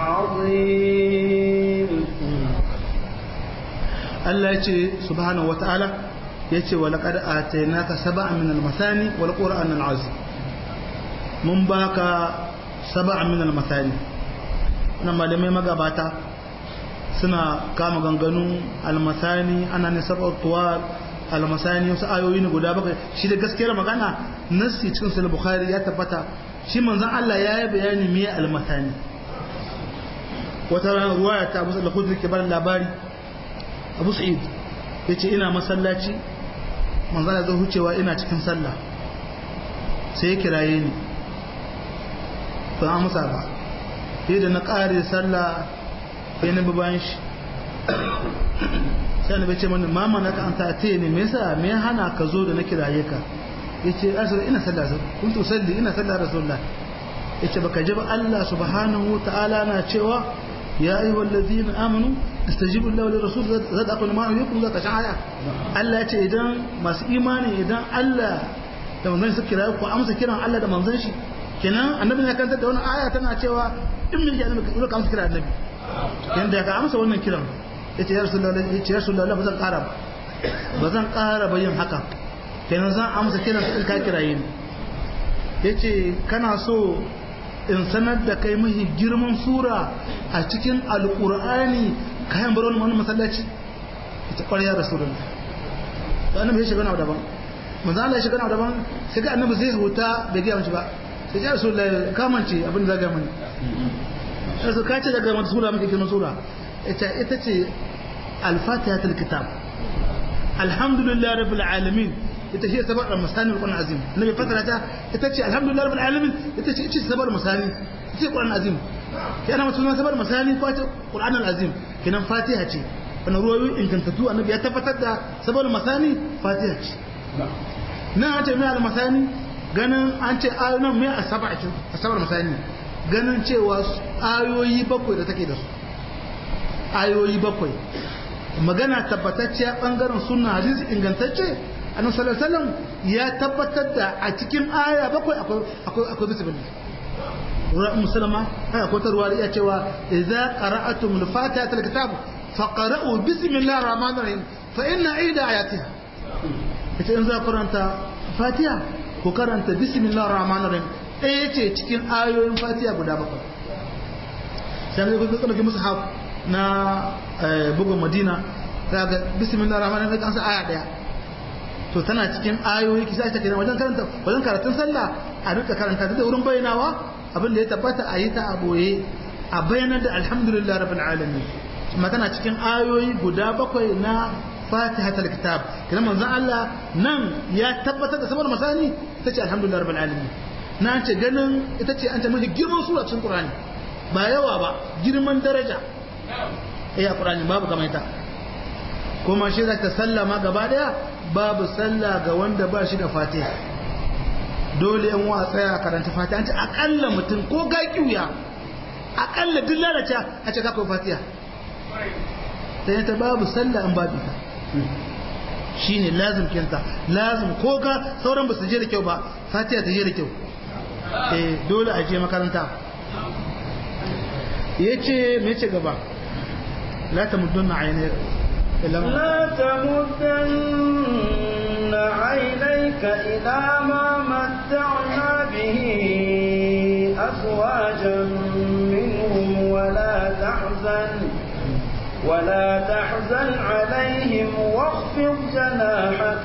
العظيم Allah ya ce subhanahu wata'ala ya ce wa laqad atainaka sab'an min al-masani wal qur'an al-azim mun baka sab'an min al-masani nan malamai magabata suna kama ganganu al-masani ana ne sab'at tuwal al-masani wasu ayoyi ne guda bakwai shi da gaskiyar magana nassi cikin sahih bukhari ya tabbata shi manzon Allah ya yi bayani me al-masani wata ruwaya ta Abu Sa'id al-Khudri ke bar labari abu sa'id ya ce ina masallaci manzana zai hucewa ina cikin sallah sai ya kiraye ni ban amsa ba sai da na ƙare sallah sai na bayan shi sai na bai ce mani mama na ka an ta ne me yasa me hana ka zo da na kiraye ka ya ce asir ina sallah kun to salli ina sallah rasulullah ya ce baka ji ba Allah subhanahu ta'ala na cewa يا أيها الذين آمنوا استجيبوا الله للرسول زاد أقول ما يكون ذاك شعايا الله يتي إذن ما إيماني إذن الله da manzon su kira ku amsa kiran Allah da manzon shi kenan annabi ne kanta da wannan aya tana cewa in mun ji annabi ka amsa kiran annabi kenan da ka amsa wannan kiran yace ya rasulullahi yace ya rasulullahi ba zan ƙara ba ba zan ƙara ba yin haka kenan zan amsa kiran in ka kiraye ni yace kana so in sanar da kai mahi girman sura a cikin alkur'ani kayan bar wani masallaci ita ƙwarya da surun da annabi ya shiga na daban manzo Allah ya shiga na daban sai ga annabi zai huta bai ga mace ba sai ya rasul kamance abin da zaga mani sai su kace daga wata sura muke girman sura ita ita ce al-fatihatul kitab alhamdulillah rabbil alamin ita ce sabar masani al-Qur'an azim nabi fatara ta ita ce alhamdulillah rabbil alamin ita ce ita sabar masani ita ce Qur'an azim kana mutum sabar masani ko ta Qur'an al-azim kenan Fatiha ce wannan ruwayoyi ingantattu annabi ya tabbatar da sabar masani Fatiha ce nan an ce mai al-masani ganin an ce ayoyin mai asaba ce asabar masani ganin cewa ayoyi bakwai da take da su ayoyi bakwai magana tabbatacciya bangaren sunna hadisi ingantacce annabi sallallahu alaihi wasallam ya tabbatar da a cikin aya bakwai akwai akwai akwai bismillah ruwa musulma haka ko ta ruwa ya cewa idza qara'atum al-fatiha al-kitab faqra'u bismillahir rahmanir rahim fa inna ida ayatiha ita in za karanta fatiha ku ku karanta bismillahir rahmanir rahim ɗaya ce cikin ayoyin fatiha guda bakwai sai ga kuka ɗauki musu haf na bugun madina za ga bismillahir rahmanir rahim an sa aya ɗaya to tana cikin ayoyi kisa ta kenan wajen karanta wajen karatun sallah a duka karanta da wurin bayyanawa abin da ya tabbata a yi ta a boye a bayanar da alhamdulillah rabbil alamin kuma tana cikin ayoyi guda bakwai na fatihatul kitab kenan manzon Allah nan ya tabbatar da saboda masani ita ce alhamdulillah rabbil alamin na ce ganin ita ce an ta mafi girman sura cikin qur'ani ba yawa ba girman daraja eh a qur'ani babu kamar ita kuma shi za ta sallama gaba daya babu sallah ga wanda ba shi da fatiha dole yan wa tsaya karanta fatiha an ce akalla mutum ko ga kiuya akalla duk lalace a ce kakwai fatiha sai ta babu sallah an babu ta shi ne lazim kinta lazim ko ga sauran ba su je da kyau ba fatiha ta je da kyau eh dole a je makaranta ya ce me ce gaba la ta muddunna ainihin لا تمدن عينيك إلى ما متعنا به أزواجا منهم ولا تحزن ولا تحزن عليهم واخفض جناحك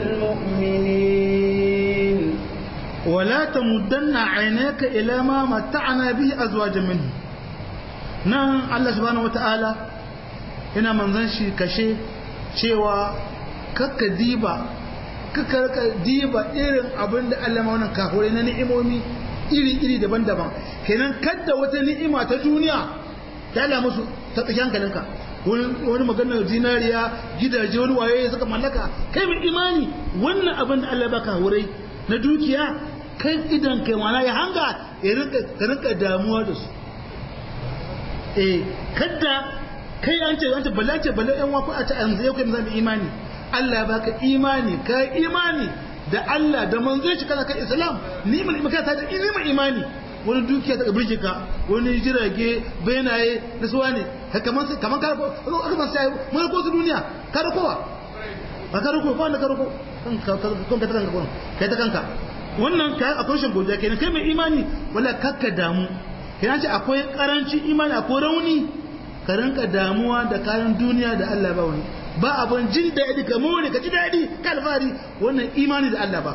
للمؤمنين ولا تمدن عينيك إلى ما متعنا به أزواجا منهم نعم الله سبحانه وتعالى ina manzan shi kashe cewa kakka diba kakka diba irin abin da Allah wannan kafurai na ni'imomi iri-iri daban-daban kenan kadda wata ni'ima ta duniya ta ala musu ta tsaki hankalinka wani maganar zinariya gidaje wani waye suka mallaka kai mai imani wannan abin da Allah baka wurai na dukiya kai idan kai mana ya hanga ya rinka damuwa da su eh kadda kai an ce wanda bala ce bala yan waku a ta yanzu yau kai zan imani Allah ya baka imani ka imani da Allah da manzon shi kana kan Islam ni mun maka ta da ni imani wani dukiya ta burge ka wani jirage benaye da suwa ne kaman kaman ka aka ban sai mun ko su duniya ka da kowa ba ka ko ba ka ko kan ka kanka kai ta kanka wannan ka akwai shin godiya kenan kai mai imani wala kakka damu kenan ce akwai karancin imani akwai rauni ka rinka damuwa da kayan duniya da Allah ba wani ba abin jin daɗi ka more ka ji daɗi ka alfahari wannan imani da Allah ba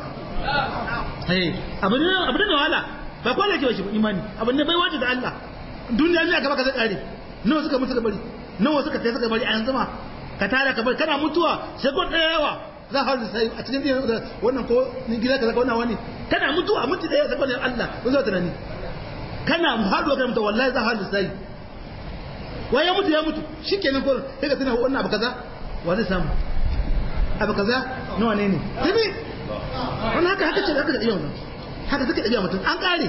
abin abin da wahala ba kwana ke shi imani abin da bai waje da Allah duniya ne aka baka zai kare nawa suka mutu ka bari nawa suka tafi suka bari a yanzu ma ka tara ka bari kana mutuwa sai ko ɗaya yawa za ka sai a cikin wannan ko ni gida ka zaka wannan wani kana mutuwa mutu ɗaya sai ko Allah ko zai tunani kana haɗuwa kana mutuwa wallahi za ka sai wai ya mutu ya mutu shi kenan ko sai ka tuna wannan abu kaza wa zai samu abu kaza nawa ne ne tabi wannan haka haka ce haka da iya wannan haka take ɗabi'a mutum an ƙare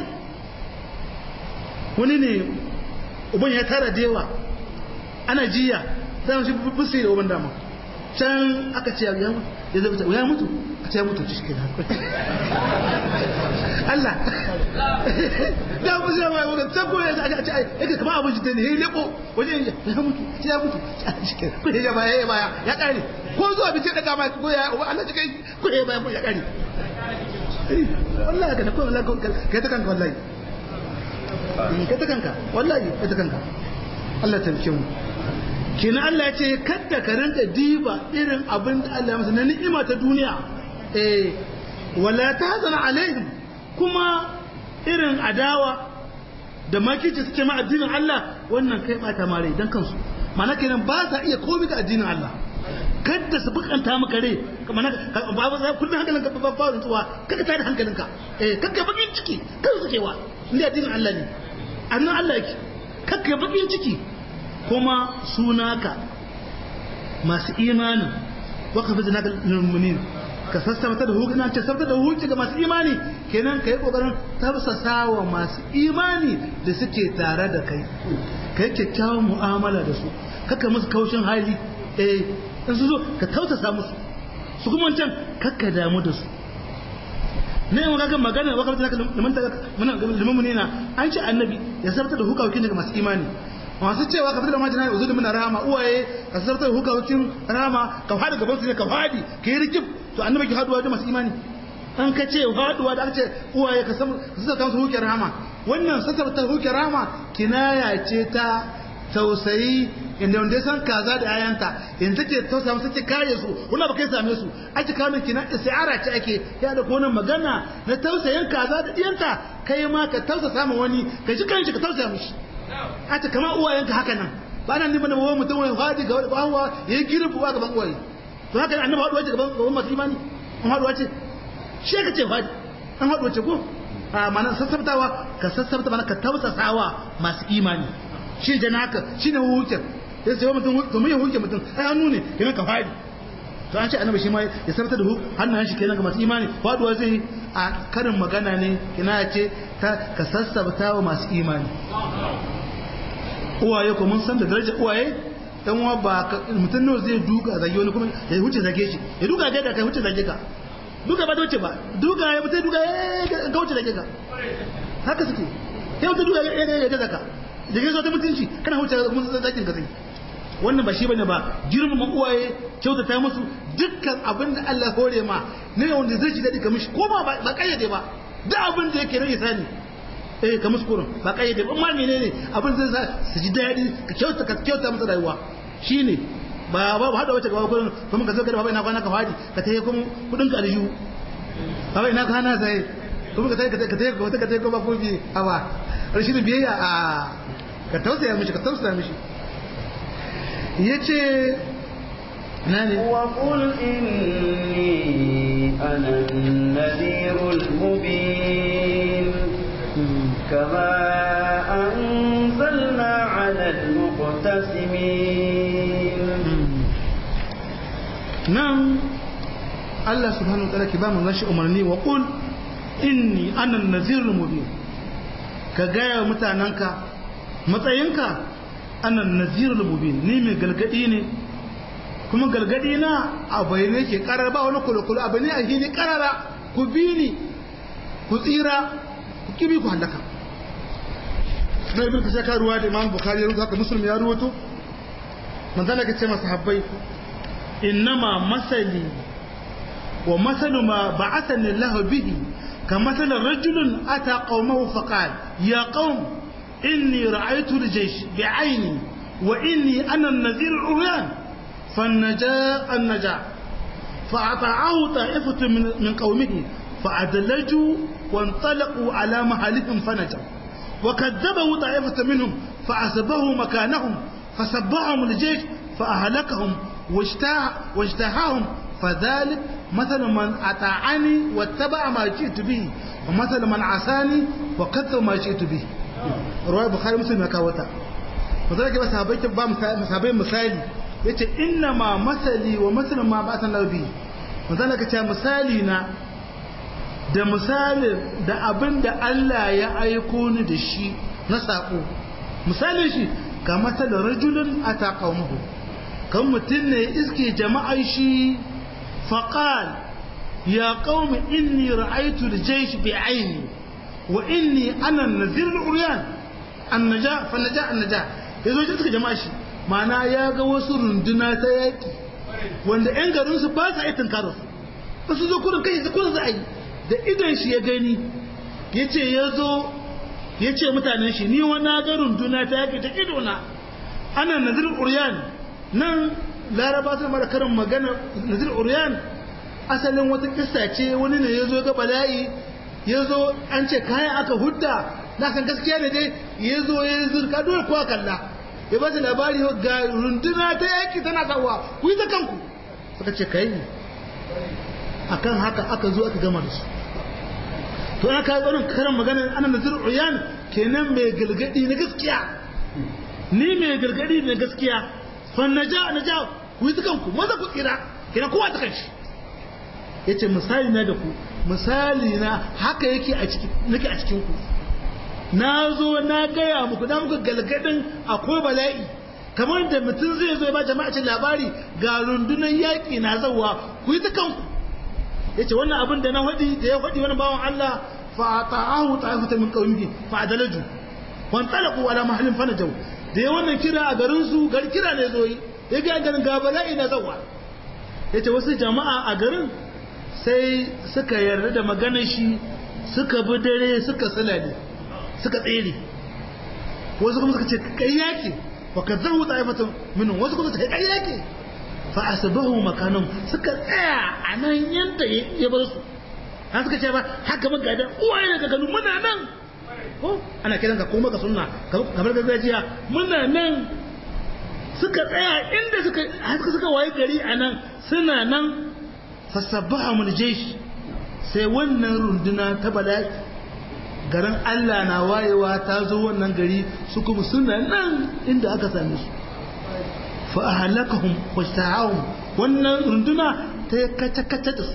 wani ne uban ya tara da yawa ana jiya sai shi busi da uban dama can aka ce ya mutu ya zai ya mutu a ce ya mutu shi kenan Allah da mu sai mai wannan sabo ya aka ce ai kamar abin jita ne yayi leko wajen ya mutu ya mutu shi kenan ko ya baya ya baya ya kare ko zuwa bi sai daga ma ko ya Allah ji kai ko ya baya ya kare wallahi ka ko wallahi kai ta kanka wallahi kai ta kanka wallahi kai ta kanka Allah ta rike mu kina Allah ya ce kadda ka rinka diba irin abin da Allah ya masa na ni'ima ta duniya eh wala tahzan alaihim kuma irin adawa da makici suke ma addinin Allah wannan kai bata mare dan kansu mana kenan ba sa iya komai ga addinin Allah kadda su bukanta maka rai kamar ba ba kullun hankalinka ba ba tsuwa kaga tada hankalinka eh kaga bakin ciki kan suke wa inda addinin Allah ne annan Allah yake kaga bakin ciki kuma sunaka masu imanin waka fi zinaka lilmumin ka sassabta da hukunci ce sassabta da hukunci ga masu imani kenan ka yi kokarin tafsasa wa masu imani da suke tare da kai ka yi kyakkyawan mu'amala da su kaka musu kaushin hali eh in su zo ka tausasa musu su kuma can kakka damu da su ne yau kaga magana wa kamata liman liman na an ce annabi ya sabta da hukawakin daga masu imani masu cewa ka fitar da majina ya uzudu mina rama uwaye ka sabta da hukawakin rama ka fadi gaban su ne ka fadi ka yi rikib to annabi ki haduwa da masu imani an ka ce faduwa da aka ce uwaye ka sassauta musu hukin rama wannan sassauta hukin rama kinaya ce ta tausayi inda wanda ya san kaza da ayanta in take tausaya musu take kare su wala ba kai same su ake kawo kina istiara ce ake ya da kona magana na tausayin kaza da diyanta kai ma ka tausasa ma wani ka ji kanshi ka tausaya mishi a ce kama uwayenka haka nan ba nan nima da wani mutum wani fadi ga wani hawa ya yi girbuwa gaban uwaye to haka ne annabi haɗuwa ce gaban masu imani an haɗuwa ce shi ka ce fadi an haɗuwa ce ko a mana sassabtawa ka sassabta mana ka tausasawa masu imani shi jana haka shi ne hukin ya sai mutum to mun hukin mutum ai hannu ne kenan ka fadi to an ce annabi shi ma ya sabta da hannun shi kenan ga masu imani faduwa zai a karin magana ne kina ya ce ta ka sassabta wa masu imani uwaye ko mun san da darajar uwaye dan uwa ba mutum nawa zai duka zage wani kuma ya huce zage shi ya duka ga da kai huce zage ka duka ba ta wuce ba duka ya mutai duka ya ga wuce zage ka haka suke ya mutai duka ya ga ga zaka da gaisa ta mutunci kana huce kuma zakin ka sai wannan ba shi bane ba girmama uwaye kyautata musu dukkan abin da Allah hore ma ne wanda zai ji dadi ka mishi ko ba ba kayyade ba duk abin da yake rage sani eh ka musu kurun ba kayyade ba amma menene abin zai sa su ji dadi ka kyauta ka kyauta musu rayuwa shine ba ba ba hada wace gaba kurin kuma ka zo ka baba ina kwana ka fadi ka tayi kuma kudin ka aljihu baba ina kwana sai kuma ka tayi ka tayi ka tayi ka tayi kuma ko bi aba rashin biyayya a ka tausaya mishi ka tausaya mishi yace nani وقل إني أنا النذير المبين كما أنزلنا على المقتسمين نعم الله سبحانه وتعالى كبام الله umarni wa qul inni ana an-nazir al-mubin ka gaya mutananka matsayinka ana an-nazir al-mubin ni mai galgadi ne kuma galgadi na a bayyane ke karar ba wani kulukulu abu ne a hili karara ku bi ni ku tsira ku kibi ku halaka na ibn kasha ka ruwa da imam bukhari ya rubuta haka muslim ya ruwato manzala ka ce masa habbai innama masali wa masalu ma ba'athani Allah bihi ka masal rajulun ata qaumahu faqal ya qaum inni ra'aytu al-jaysh bi'ayni wa inni ana an-nadhir al-uryan فالنجاء النجاء فأطاعه طائفة من, من قومه فأدلجوا وانطلقوا على محلهم فنجوا وكذبه طائفة منهم فأسبه مكانهم فسبهم الجيش فأهلكهم واجتاحهم فذلك مثل من أطاعني واتبع ما جئت به ومثل من عصاني وكذب ما جئت به رواية بخاري مسلم يكاوتا وذلك بس هبيت بام مثالي yace inna ma masali wa masalin ma ba san laubi manzana ka ce misali na da misalin da abin da Allah ya aiko ni da shi na sako misalin shi ka masalin rajulun a taƙaumuhu kan mutum ne iske jama'ar shi faƙal ya ƙaumi inni ra'aitu da jaish bi aini wa inni ana nazirin uriyan annaja fannaja annaja ya zo suka jama'a shi mana ya ga wasu runduna ta yaƙi wanda 'yan garinsu ba sa yi tunkarar su ba su zo kurin kai kurin za a yi da idon shi ya gani ya ce ya zo ya ce mutanen shi ni wani ga runduna ta yaƙi ta idona ana nazir uriyan nan laraba sun mara karin magana nazir uriyan asalin wata kissa ce wani ne ya zo ga bala'i ya zo an ce kayan aka hudda na san gaskiya ne dai ya zo ya zirka dole kowa kalla ya ba su labari ga runduna ta yaki tana sawa ku yi ta kanku suka ce kai akan haka aka zo aka gama da su to ana kawo tsarin karan maganar ana nazir uyan kenan mai galgadi na gaskiya ni mai galgadi na gaskiya fa naja naja ku yi ta kanku maza ku tsira kenan kowa ta kanshi yace misali na da ku misali na haka yake a cikin nake a cikin ku na zo na gaya muku na muku galgadin akwai bala'i kamar da mutum zai zo ya ba jama'a cin labari ga rundunar yaƙi na zawa ku yi ta kanku ya ce wannan abin da na faɗi da ya faɗi wani bawan Allah fa ta'ahu ta'ifata min qaumihi fa adalaju wan talaqu ala mahallin fanajau da ya wannan kira a garin su gar kira ne zo yi ya ga garin ga bala'i na zawa ya ce wasu jama'a a garin sai suka yarda da maganar shi suka bi dare suka sulale suka tsere wasu kuma suka ce kai yake wa kadzabu ta'ifatan minhum wasu kuma suka kai yake fa asbahu makanan suka tsaya a nan yanda ya bar su har suka ce ba haka mun gadan uwaye daga ganu muna nan ko ana kiran ka koma ka sunna kamar gargajiya muna nan suka tsaya inda suka suka suka waye gari a nan suna nan fasabbaha mun jeshi sai wannan runduna ta bala'i garin Allah na wayewa ta zo wannan gari su kuma suna nan inda aka same su fa ahlakahum washtahum wannan runduna ta kace kace da su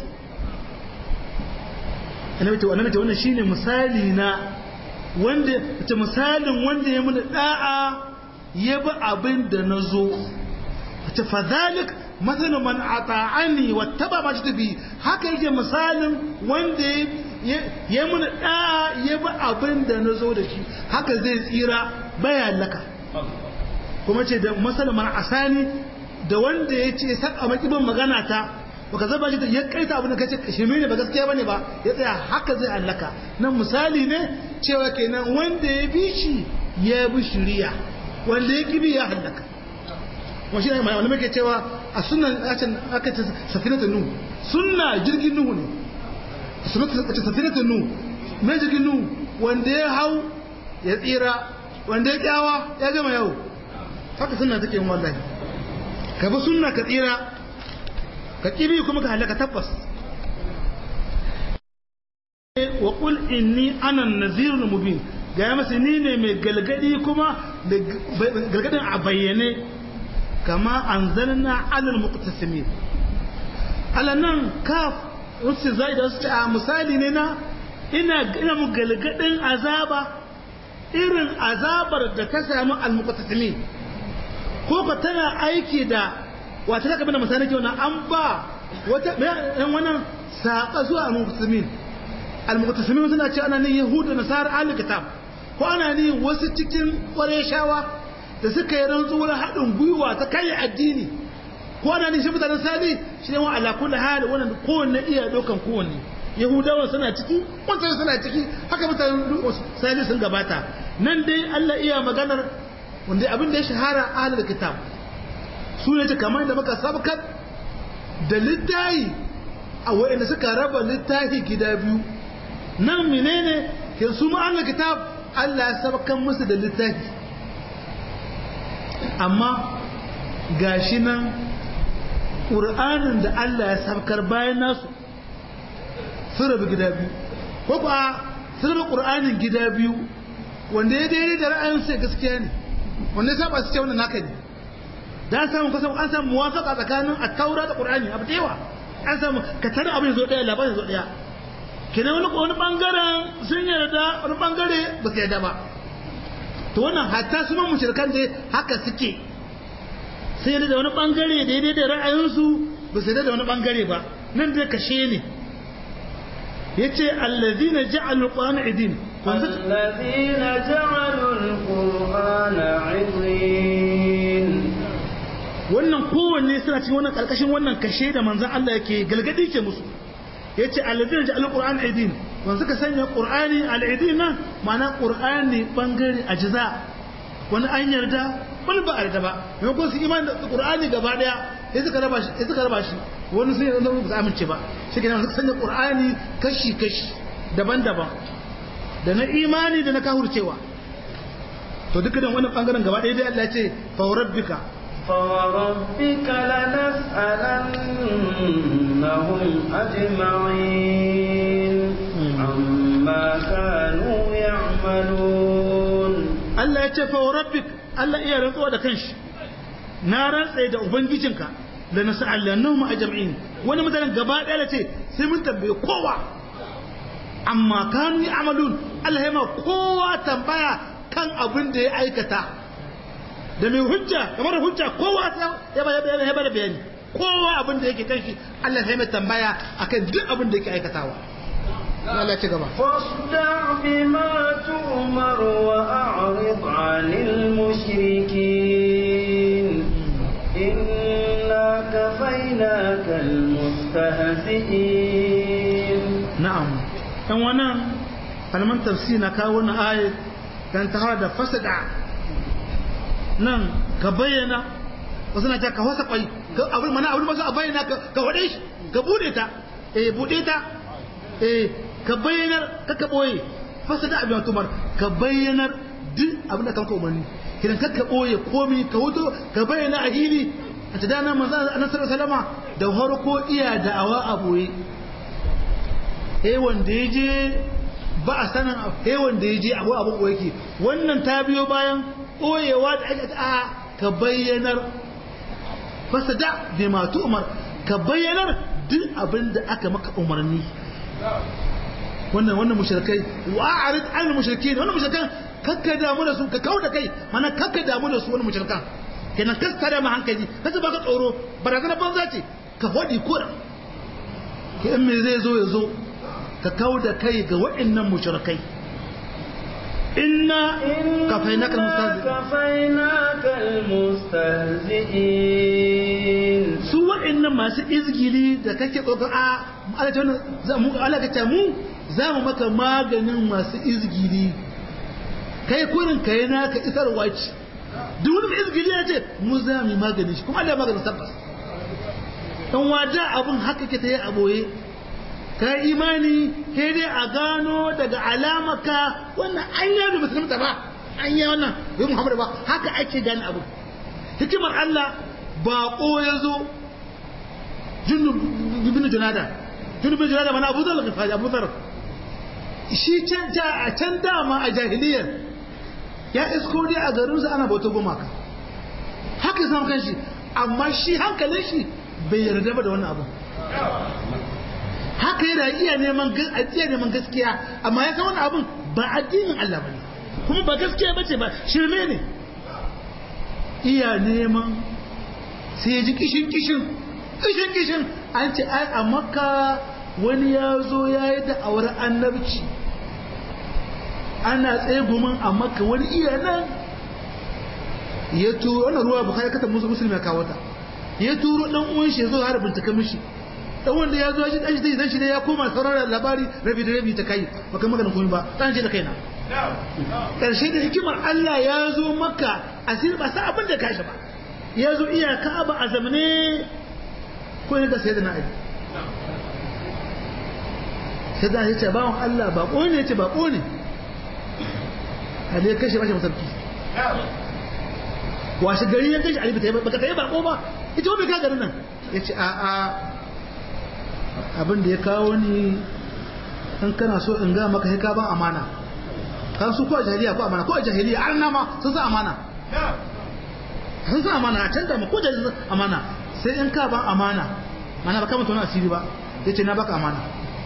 annabi to annabi to wannan shine misali na wanda ta misalin wanda ya muna da'a ya bi abin da na zo ta fadhalik matsayin man ata'ani wattaba ma shi haka yake misalin wanda ya muna da'a ya bi abin da na zo da shi haka zai tsira baya laka kuma ce da masalin man asani da wanda ya ce saka makibin magana ta baka zaba shi ya kaita abin da kace shirme ne ba gaskiya bane ba ya tsaya haka zai allaka nan misali ne cewa kenan wanda ya bi shi ya bi shiriya wanda ya kibi ya hallaka kuma shi ne mai wani muke cewa a sunan acin aka ce safinatun nuhu sunna jirgin nuhu ne safinatun nuhu mai jirgin nuhu wanda ya hau ya tsira wanda ya kyawa ya gama yau haka sunna take yin wallahi ka bi sunna ka tsira ka kibi kuma ka halaka tabbas wa qul inni ana an-nazirul mubin ga masa ni ne mai galgadi kuma da galgadin a bayyane kama anzalna alal muqtasimin alanan kaf wasu zai da su a misali ne na ina ina mu galgadin azaba irin azabar da ta samu al-muqtasimin ko ka tana aiki da wata zaka bada misali kyau na an ba wata yan wannan saƙa zuwa al-muqtasimin al-muqtasimin suna ce ana ne yahudu nasara ahli kitab ko ana ne wasu cikin ƙwareshawa da suka yi rantsuwar haɗin gwiwa ta kai addini ko ana ne shi mutanen sali shi ne wa ala kulli hal wannan kowanne iya dokan kowanne yahudawa suna ciki wancan suna ciki haka mutanen sali sun gabata nan dai Allah iya maganar wanda abin da ya shahara ahlul kitab su ne kamar da muka sabkar da littahi a wa'anda suka raba littahi gida biyu nan menene ke su ma ahlul kitab Allah ya sabkan musu da littafi amma gashi nan ƙur'anin da Allah ya sabkar bayan nasu sun rabu gida biyu ko ba sun rabu ƙur'anin gida biyu wanda ya daidai da ra'ayin sai gaskiya ne wanda ya saba su ce wannan naka ne da an samu kasan an samu muwafaka tsakanin at-taura da qur'ani abu da yawa an samu ka tare abin zo daya labarin zo daya kenan wani wani bangaren sun yarda wani bangare ba su yarda ba to wannan hatta su man mushrikan dai haka suke sai yarda da wani bangare daidai da ra'ayinsu ba su yarda da wani bangare ba nan dai kashe ne yace allazina ja'alul qur'ana idin الذين جعلوا القرآن عضين wannan kowanne suna cikin wannan karkashin wannan kashe da manzon Allah yake galgadi ke musu yace alladina ja'al qur'an aidin wanda suka sanya qur'ani al-aidin nan ma'ana qur'ani bangare ajza wani an yarda wani ba a yarda ba mai ko su imani da qur'ani gaba daya sai suka raba shi sai suka raba shi wani sai yanzu ba su amince ba shi kenan suka sanya qur'ani kashi kashi daban-daban da na imani da na kahurcewa to dukkan wannan bangaren gaba daya dai Allah ya ce fa rabbika فوربك لنسألنهم أجمعين عما كانوا يعملون Allah ya ce fa rabbik Allah iya rantsuwa da kanshi na rantsa da ubangijinka da na sa'allannahum ajma'in wani mutanen gaba daya ce sai mun tambaye kowa amma kanu ya'malun Allah ya ma kowa tambaya kan abin da ya aikata da mai hujja kamar hujja kowa ya ba ya ba da bayani kowa abin da yake kan shi Allah ya mai tambaya akan duk abin da yake aikatawa Allah ya ci gaba فاصدع بما تؤمر وأعرض عن المشركين إنا كفيناك المستهزئين dan wannan kalman tafsir na kawo wannan ayat kan ta da fasada nan ka bayyana wasu na ta ka wasa kwai abin mana abin masu a bayyana ka wade shi ka bude ta eh bude ta eh ka bayyanar ka ka boye fasada abin tumar ka bayyanar duk abin da kanka umarni kidan ka ka boye komai ka wuto ka bayyana a hili a ta dana manzo annabi salama da harko iya da'awa a boye eh wanda yaje ba a sanin eh wanda yaje abu abu ko yake wannan ta biyo bayan boyewa da ake a ka bayyanar fasada bi ma umar ka bayyanar duk abin da aka maka umarni wannan wannan mushrikai wa a'rid an mushrikin wannan mushrikan kakka damu da su ka kauda kai mana kakka damu da su wannan mushrikan kenan kas tare ma hankali kasu baka tsoro barazana banza ce ka hodi kura ke in me zai zo ya zo ka kauda kai ga waɗannan mushrikai inna kafainaka almustahzi'in su waɗannan masu izgili da kake tsoko a Allah ka mu za mu maka maganin masu izgili kai kurin kai naka isarwa ce duk wani mai izgili ya ce mu za mu yi maganin shi kuma Allah ya maganin tabbas dan wada abun haka ke ta yi a boye ka imani sai dai a gano daga alamaka wannan an yi da musulunta ba an yi wannan bai muhammadu ba haka ake gane abu hikimar Allah baƙo ya zo junubin junada junubin junada mana abu zar gifari abu zar shi can a can dama a jahiliyar ya isko dai a garinsa ana bauta gumaka haka ya samu kanshi amma shi hankalin shi bai yarda ba da wannan abu haka yana iya neman iya neman gaskiya amma ya san wannan abun ba addinin Allah bane kuma ba gaskiya bace ba shirme ne iya neman sai ya ji kishin kishin kishin kishin an ce ai a makka wani ya zo ya yi da'awar annabci ana tsaye gumin a makka wani iya nan ya turo wannan ruwa bukari kata musu musulmi ya kawo ta ya turo dan uwan shi ya zo har bincika mishi dan wanda ya zo shi dan shi dan shi ne ya koma sauraron labari rabi da rabi ta kai ba kai magana komai ba dan shi da kaina karshe da hikimar Allah ya zo maka asir ba sa abin da kashi ba ya zo iya ka'aba a zamane ko ne da sayyidina Ali sai da yace bawon Allah ba ko ne yace ba ko ne Ali ya kashe bashi masarki washe gari ya kashe Ali ba ta yi ba ka yi ba ko ba ita wani ka garin nan yace a a abin da ya kawo ni in kana so in ga maka sai ka ban amana kan su ko a jahiliya ko amana ko a jahiliya an nama sun sa amana sun sa amana a canza ma ko jahiliya amana sai in ka ban amana mana ba ka mutu wani asiri ba ya ce na baka amana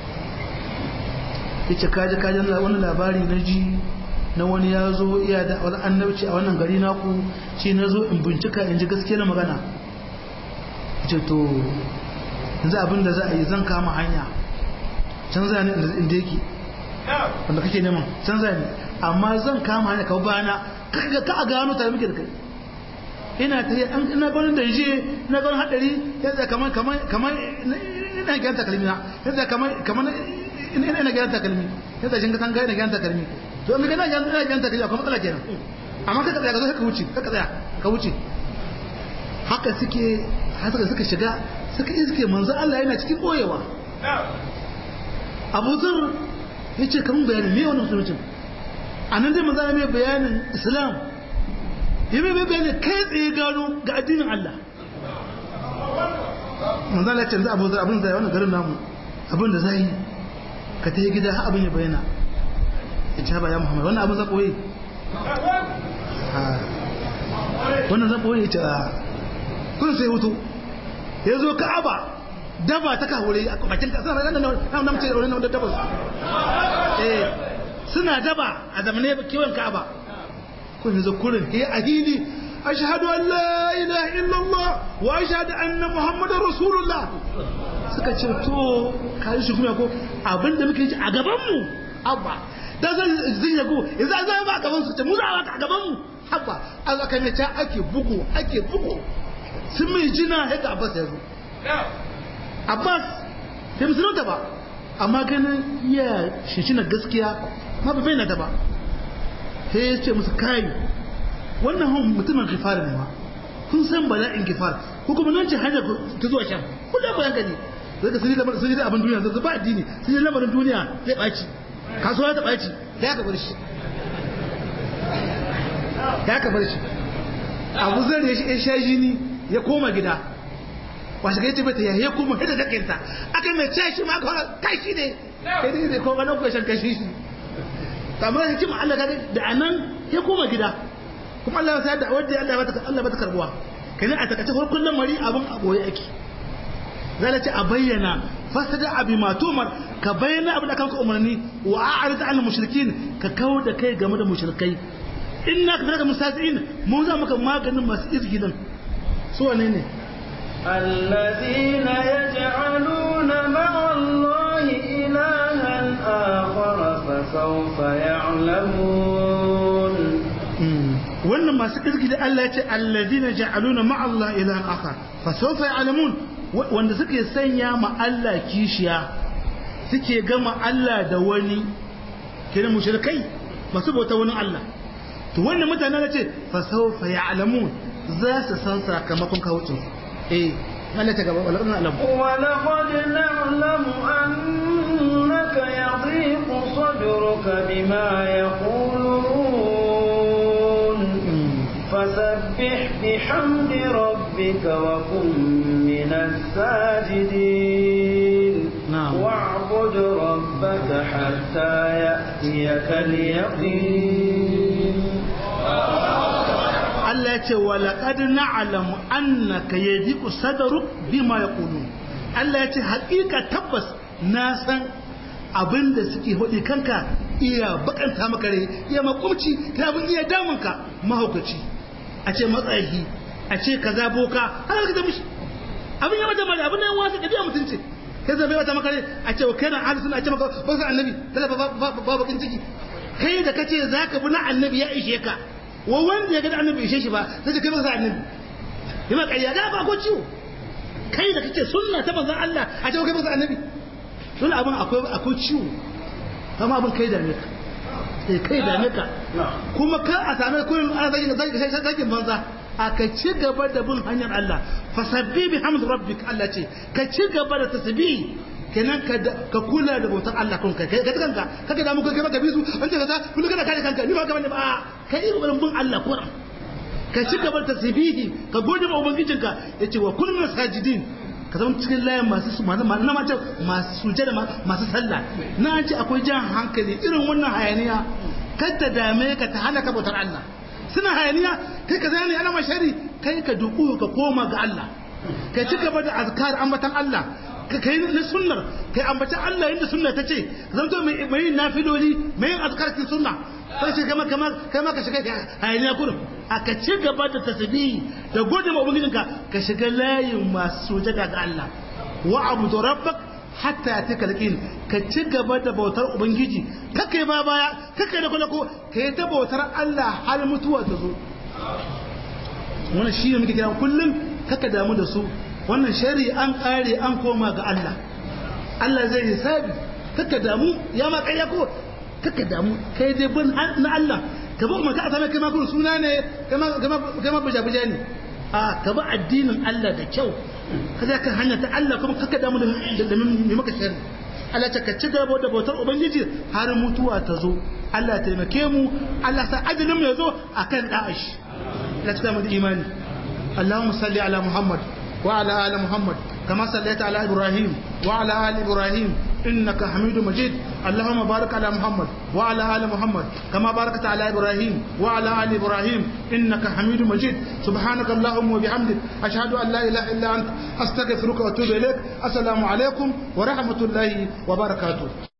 ya ce kaji kaji wani labari na ji na wani ya zo iya da wani annabci a wannan gari naku shi na zo in bincika in ji gaske na magana ya ce to yanzu abin da za a yi zan kama hanya canza ne inda yake wanda kake neman canza ne amma zan kama hanya kawo bana ka a gano tare muke da kai ina ta yi ina ganin da je ina ganin hadari yadda kamar kamar kamar ina gyan takalmi na yadda kamar kamar ina ina gyan takalmi yadda shin ka san ga ina gyan takalmi to in ga ina gyan ina gyan takalmi akwai matsala kenan amma ka tsaya ka zo ka wuce ka tsaya ka wuce haka suke haka suka shiga suka iske manzo Allah yana cikin boyewa Abu Zar yace kamun bayani me wannan musulunci anan dai manzo mai bayanin Islam yi mai bayani kai tsaye gano ga addinin Allah manzo Allah ya ce Abu Zar abin da wannan garin namu abin da zai ka ta gida har abin ya bayyana ya ce ba ya Muhammad wannan abin za koyi wannan za koyi ya ce kun sai hutu ya zo ka'aba daba ta kawure a bakin kasar ranar nan nan ce da wannan daba eh suna daba a zamane kiwon ka'aba kun yanzu kurin eh ahili ashhadu an la ilaha illallah wa ashhadu anna muhammadar rasulullah suka ce to kai shi kuma ko abinda muke yi a gaban mu abba da zan zin yago yanzu an zama a gaban su ce mu za a gaban mu abba an aka ne ta ake bugu ake bugu sun mai jina yadda abbas ya zo abbas bai musulunta ba amma ganin iya shishina gaskiya ma ba bayyana ta ba sai ya ce musu kai wannan hon mutumin gifar ne ma kun san bala'in gifar ko kuma nan ce hanyar ta zuwa can kullum bayan gani zai ka sun yi lamarin sun yi abin duniya zai ba addini sun yi lamarin duniya zai ɓaci kasuwa ta ɓaci ya ka bar shi ya ka bar shi abu zai ya shi ya sha jini ya koma gida washe ga yace bata ya koma hada da kinta aka mai ce shi ma aka kai shi ne kai dai ko ga nan ko shan kashi shi kamar hikima Allah kaga da anan ya koma gida kuma Allah ya sa da wanda Allah bata Allah bata karbuwa kenan a takace farkon lamari abun a boye ake zai ce a bayyana fasada abi matumar ka bayyana abin da kanka umarni wa a'rid al mushrikin ka kawo da kai game da mushrikai inna ka daga mustasiin mu za maka maganin masu izgilin su wane ne الذين يجعلون مع الله إلها آخر فسوف يعلمون wannan masu kirki da Allah ya ce allazina ja'aluna ma'a Allah ilahan akhar fa sawfa ya'lamun wanda suke sanya ma Allah kishiya suke gama Allah da wani kina mushrikai masu bauta wani Allah to wannan mutane na ce fa sawfa ya'lamun za su san sakamakon kawucin eh Allah ta gaba wala alam ولقد نعلم أنك يضيق صدرك بما يقولون فسبح بحمد ربك وكن من الساجدين نعم. واعبد ربك حتى يأتيك اليقين Allah ya ce wa laqad na'lamu annaka yadiku sadruk bima yaqulun Allah ya ce haƙiƙa tabbas na san abinda suke hodi kanka iya bakanta maka rai iya makumci ta abin iya damunka mahaukaci a ce matsayi a ce kaza boka har ka ta mishi abin ya mata mari abin nan wasu ɗabi'a mutunci kai zai mata maka rai a ce wa kai na ahli sunna a ce maka ba su annabi tana ba bakin ciki kai da kace zaka bi na annabi ya ishe ka wa wanda ya ga annabi ishe shi ba sai kai masa annabi yana ƙarya ga ba ko ciwo kai da kake sunna ta manzon Allah a ce kai masa annabi dole abin akwai akwai ciwo kama abin kai da ne ka sai kai da ne ka kuma ka a same kullum ana zagin zagin zagin banza a ka ci gaba da bin hanyar Allah fasabbi bi hamd rabbik Allah ce ka ci gaba da tasbih kenan ka kula da bautar Allah kun kai ka kanka kaka da mu kai maka bisu an ce kaza kullu kana kare kanka ni ba ka bane ba kai irin bin Allah Qur'an ka ci gaba da tasbihi ka gode ma ubangijinka yace wa kullu sajidin ka zama cikin layin masu masu na mace masu sujada masu sallah na ce akwai jan hankali irin wannan hayaniya kar ta dame ka ta hana ka bautar Allah suna hayaniya kai ka zane ana mashari kai ka duku ka koma ga Allah ka ci gaba da azkar ambatan Allah kai na sunnar kai ambaci Allah yadda sunna ta ce zanto mai mai nafiloli mai azkar kin sunna sai ce kama kama kama ka shiga hayaniya kurum aka ci gaba da tasbihi da gode ma ubangijinka ka shiga layin masu sujada ga Allah wa abudu rabbak hatta yatika alqin ka ci gaba da bautar ubangiji kake ba baya kake da kulako kai ta bautar Allah har mutuwa ta zo wannan shi ne muke kira kullum kaka damu da su wannan shari an kare an koma ga Allah Allah zai hisabi kaka damu ya ma kai ko kaka damu kai dai bin na Allah ka bi maka asama kai ma kun suna ne kai ma buja buja ne a ka bi addinin Allah da kyau ka za ka hanya ta Allah kuma kaka damu da mai maka shari Allah ta ka ci gaba da bautar ubangiji har mutuwa ta zo Allah taimake mu Allah sa ajalin mu ya zo akan da'ashi Allah ta mu da imani اللهم صل على محمد وعلى آل محمد كما صليت على إبراهيم وعلى آل إبراهيم إنك حميد مجيد اللهم بارك على محمد وعلى آل محمد كما باركت على إبراهيم وعلى آل إبراهيم إنك حميد مجيد سبحانك اللهم وبحمدك أشهد أن لا إله إلا أنت أستغفرك وأتوب إليك السلام عليكم ورحمة الله وبركاته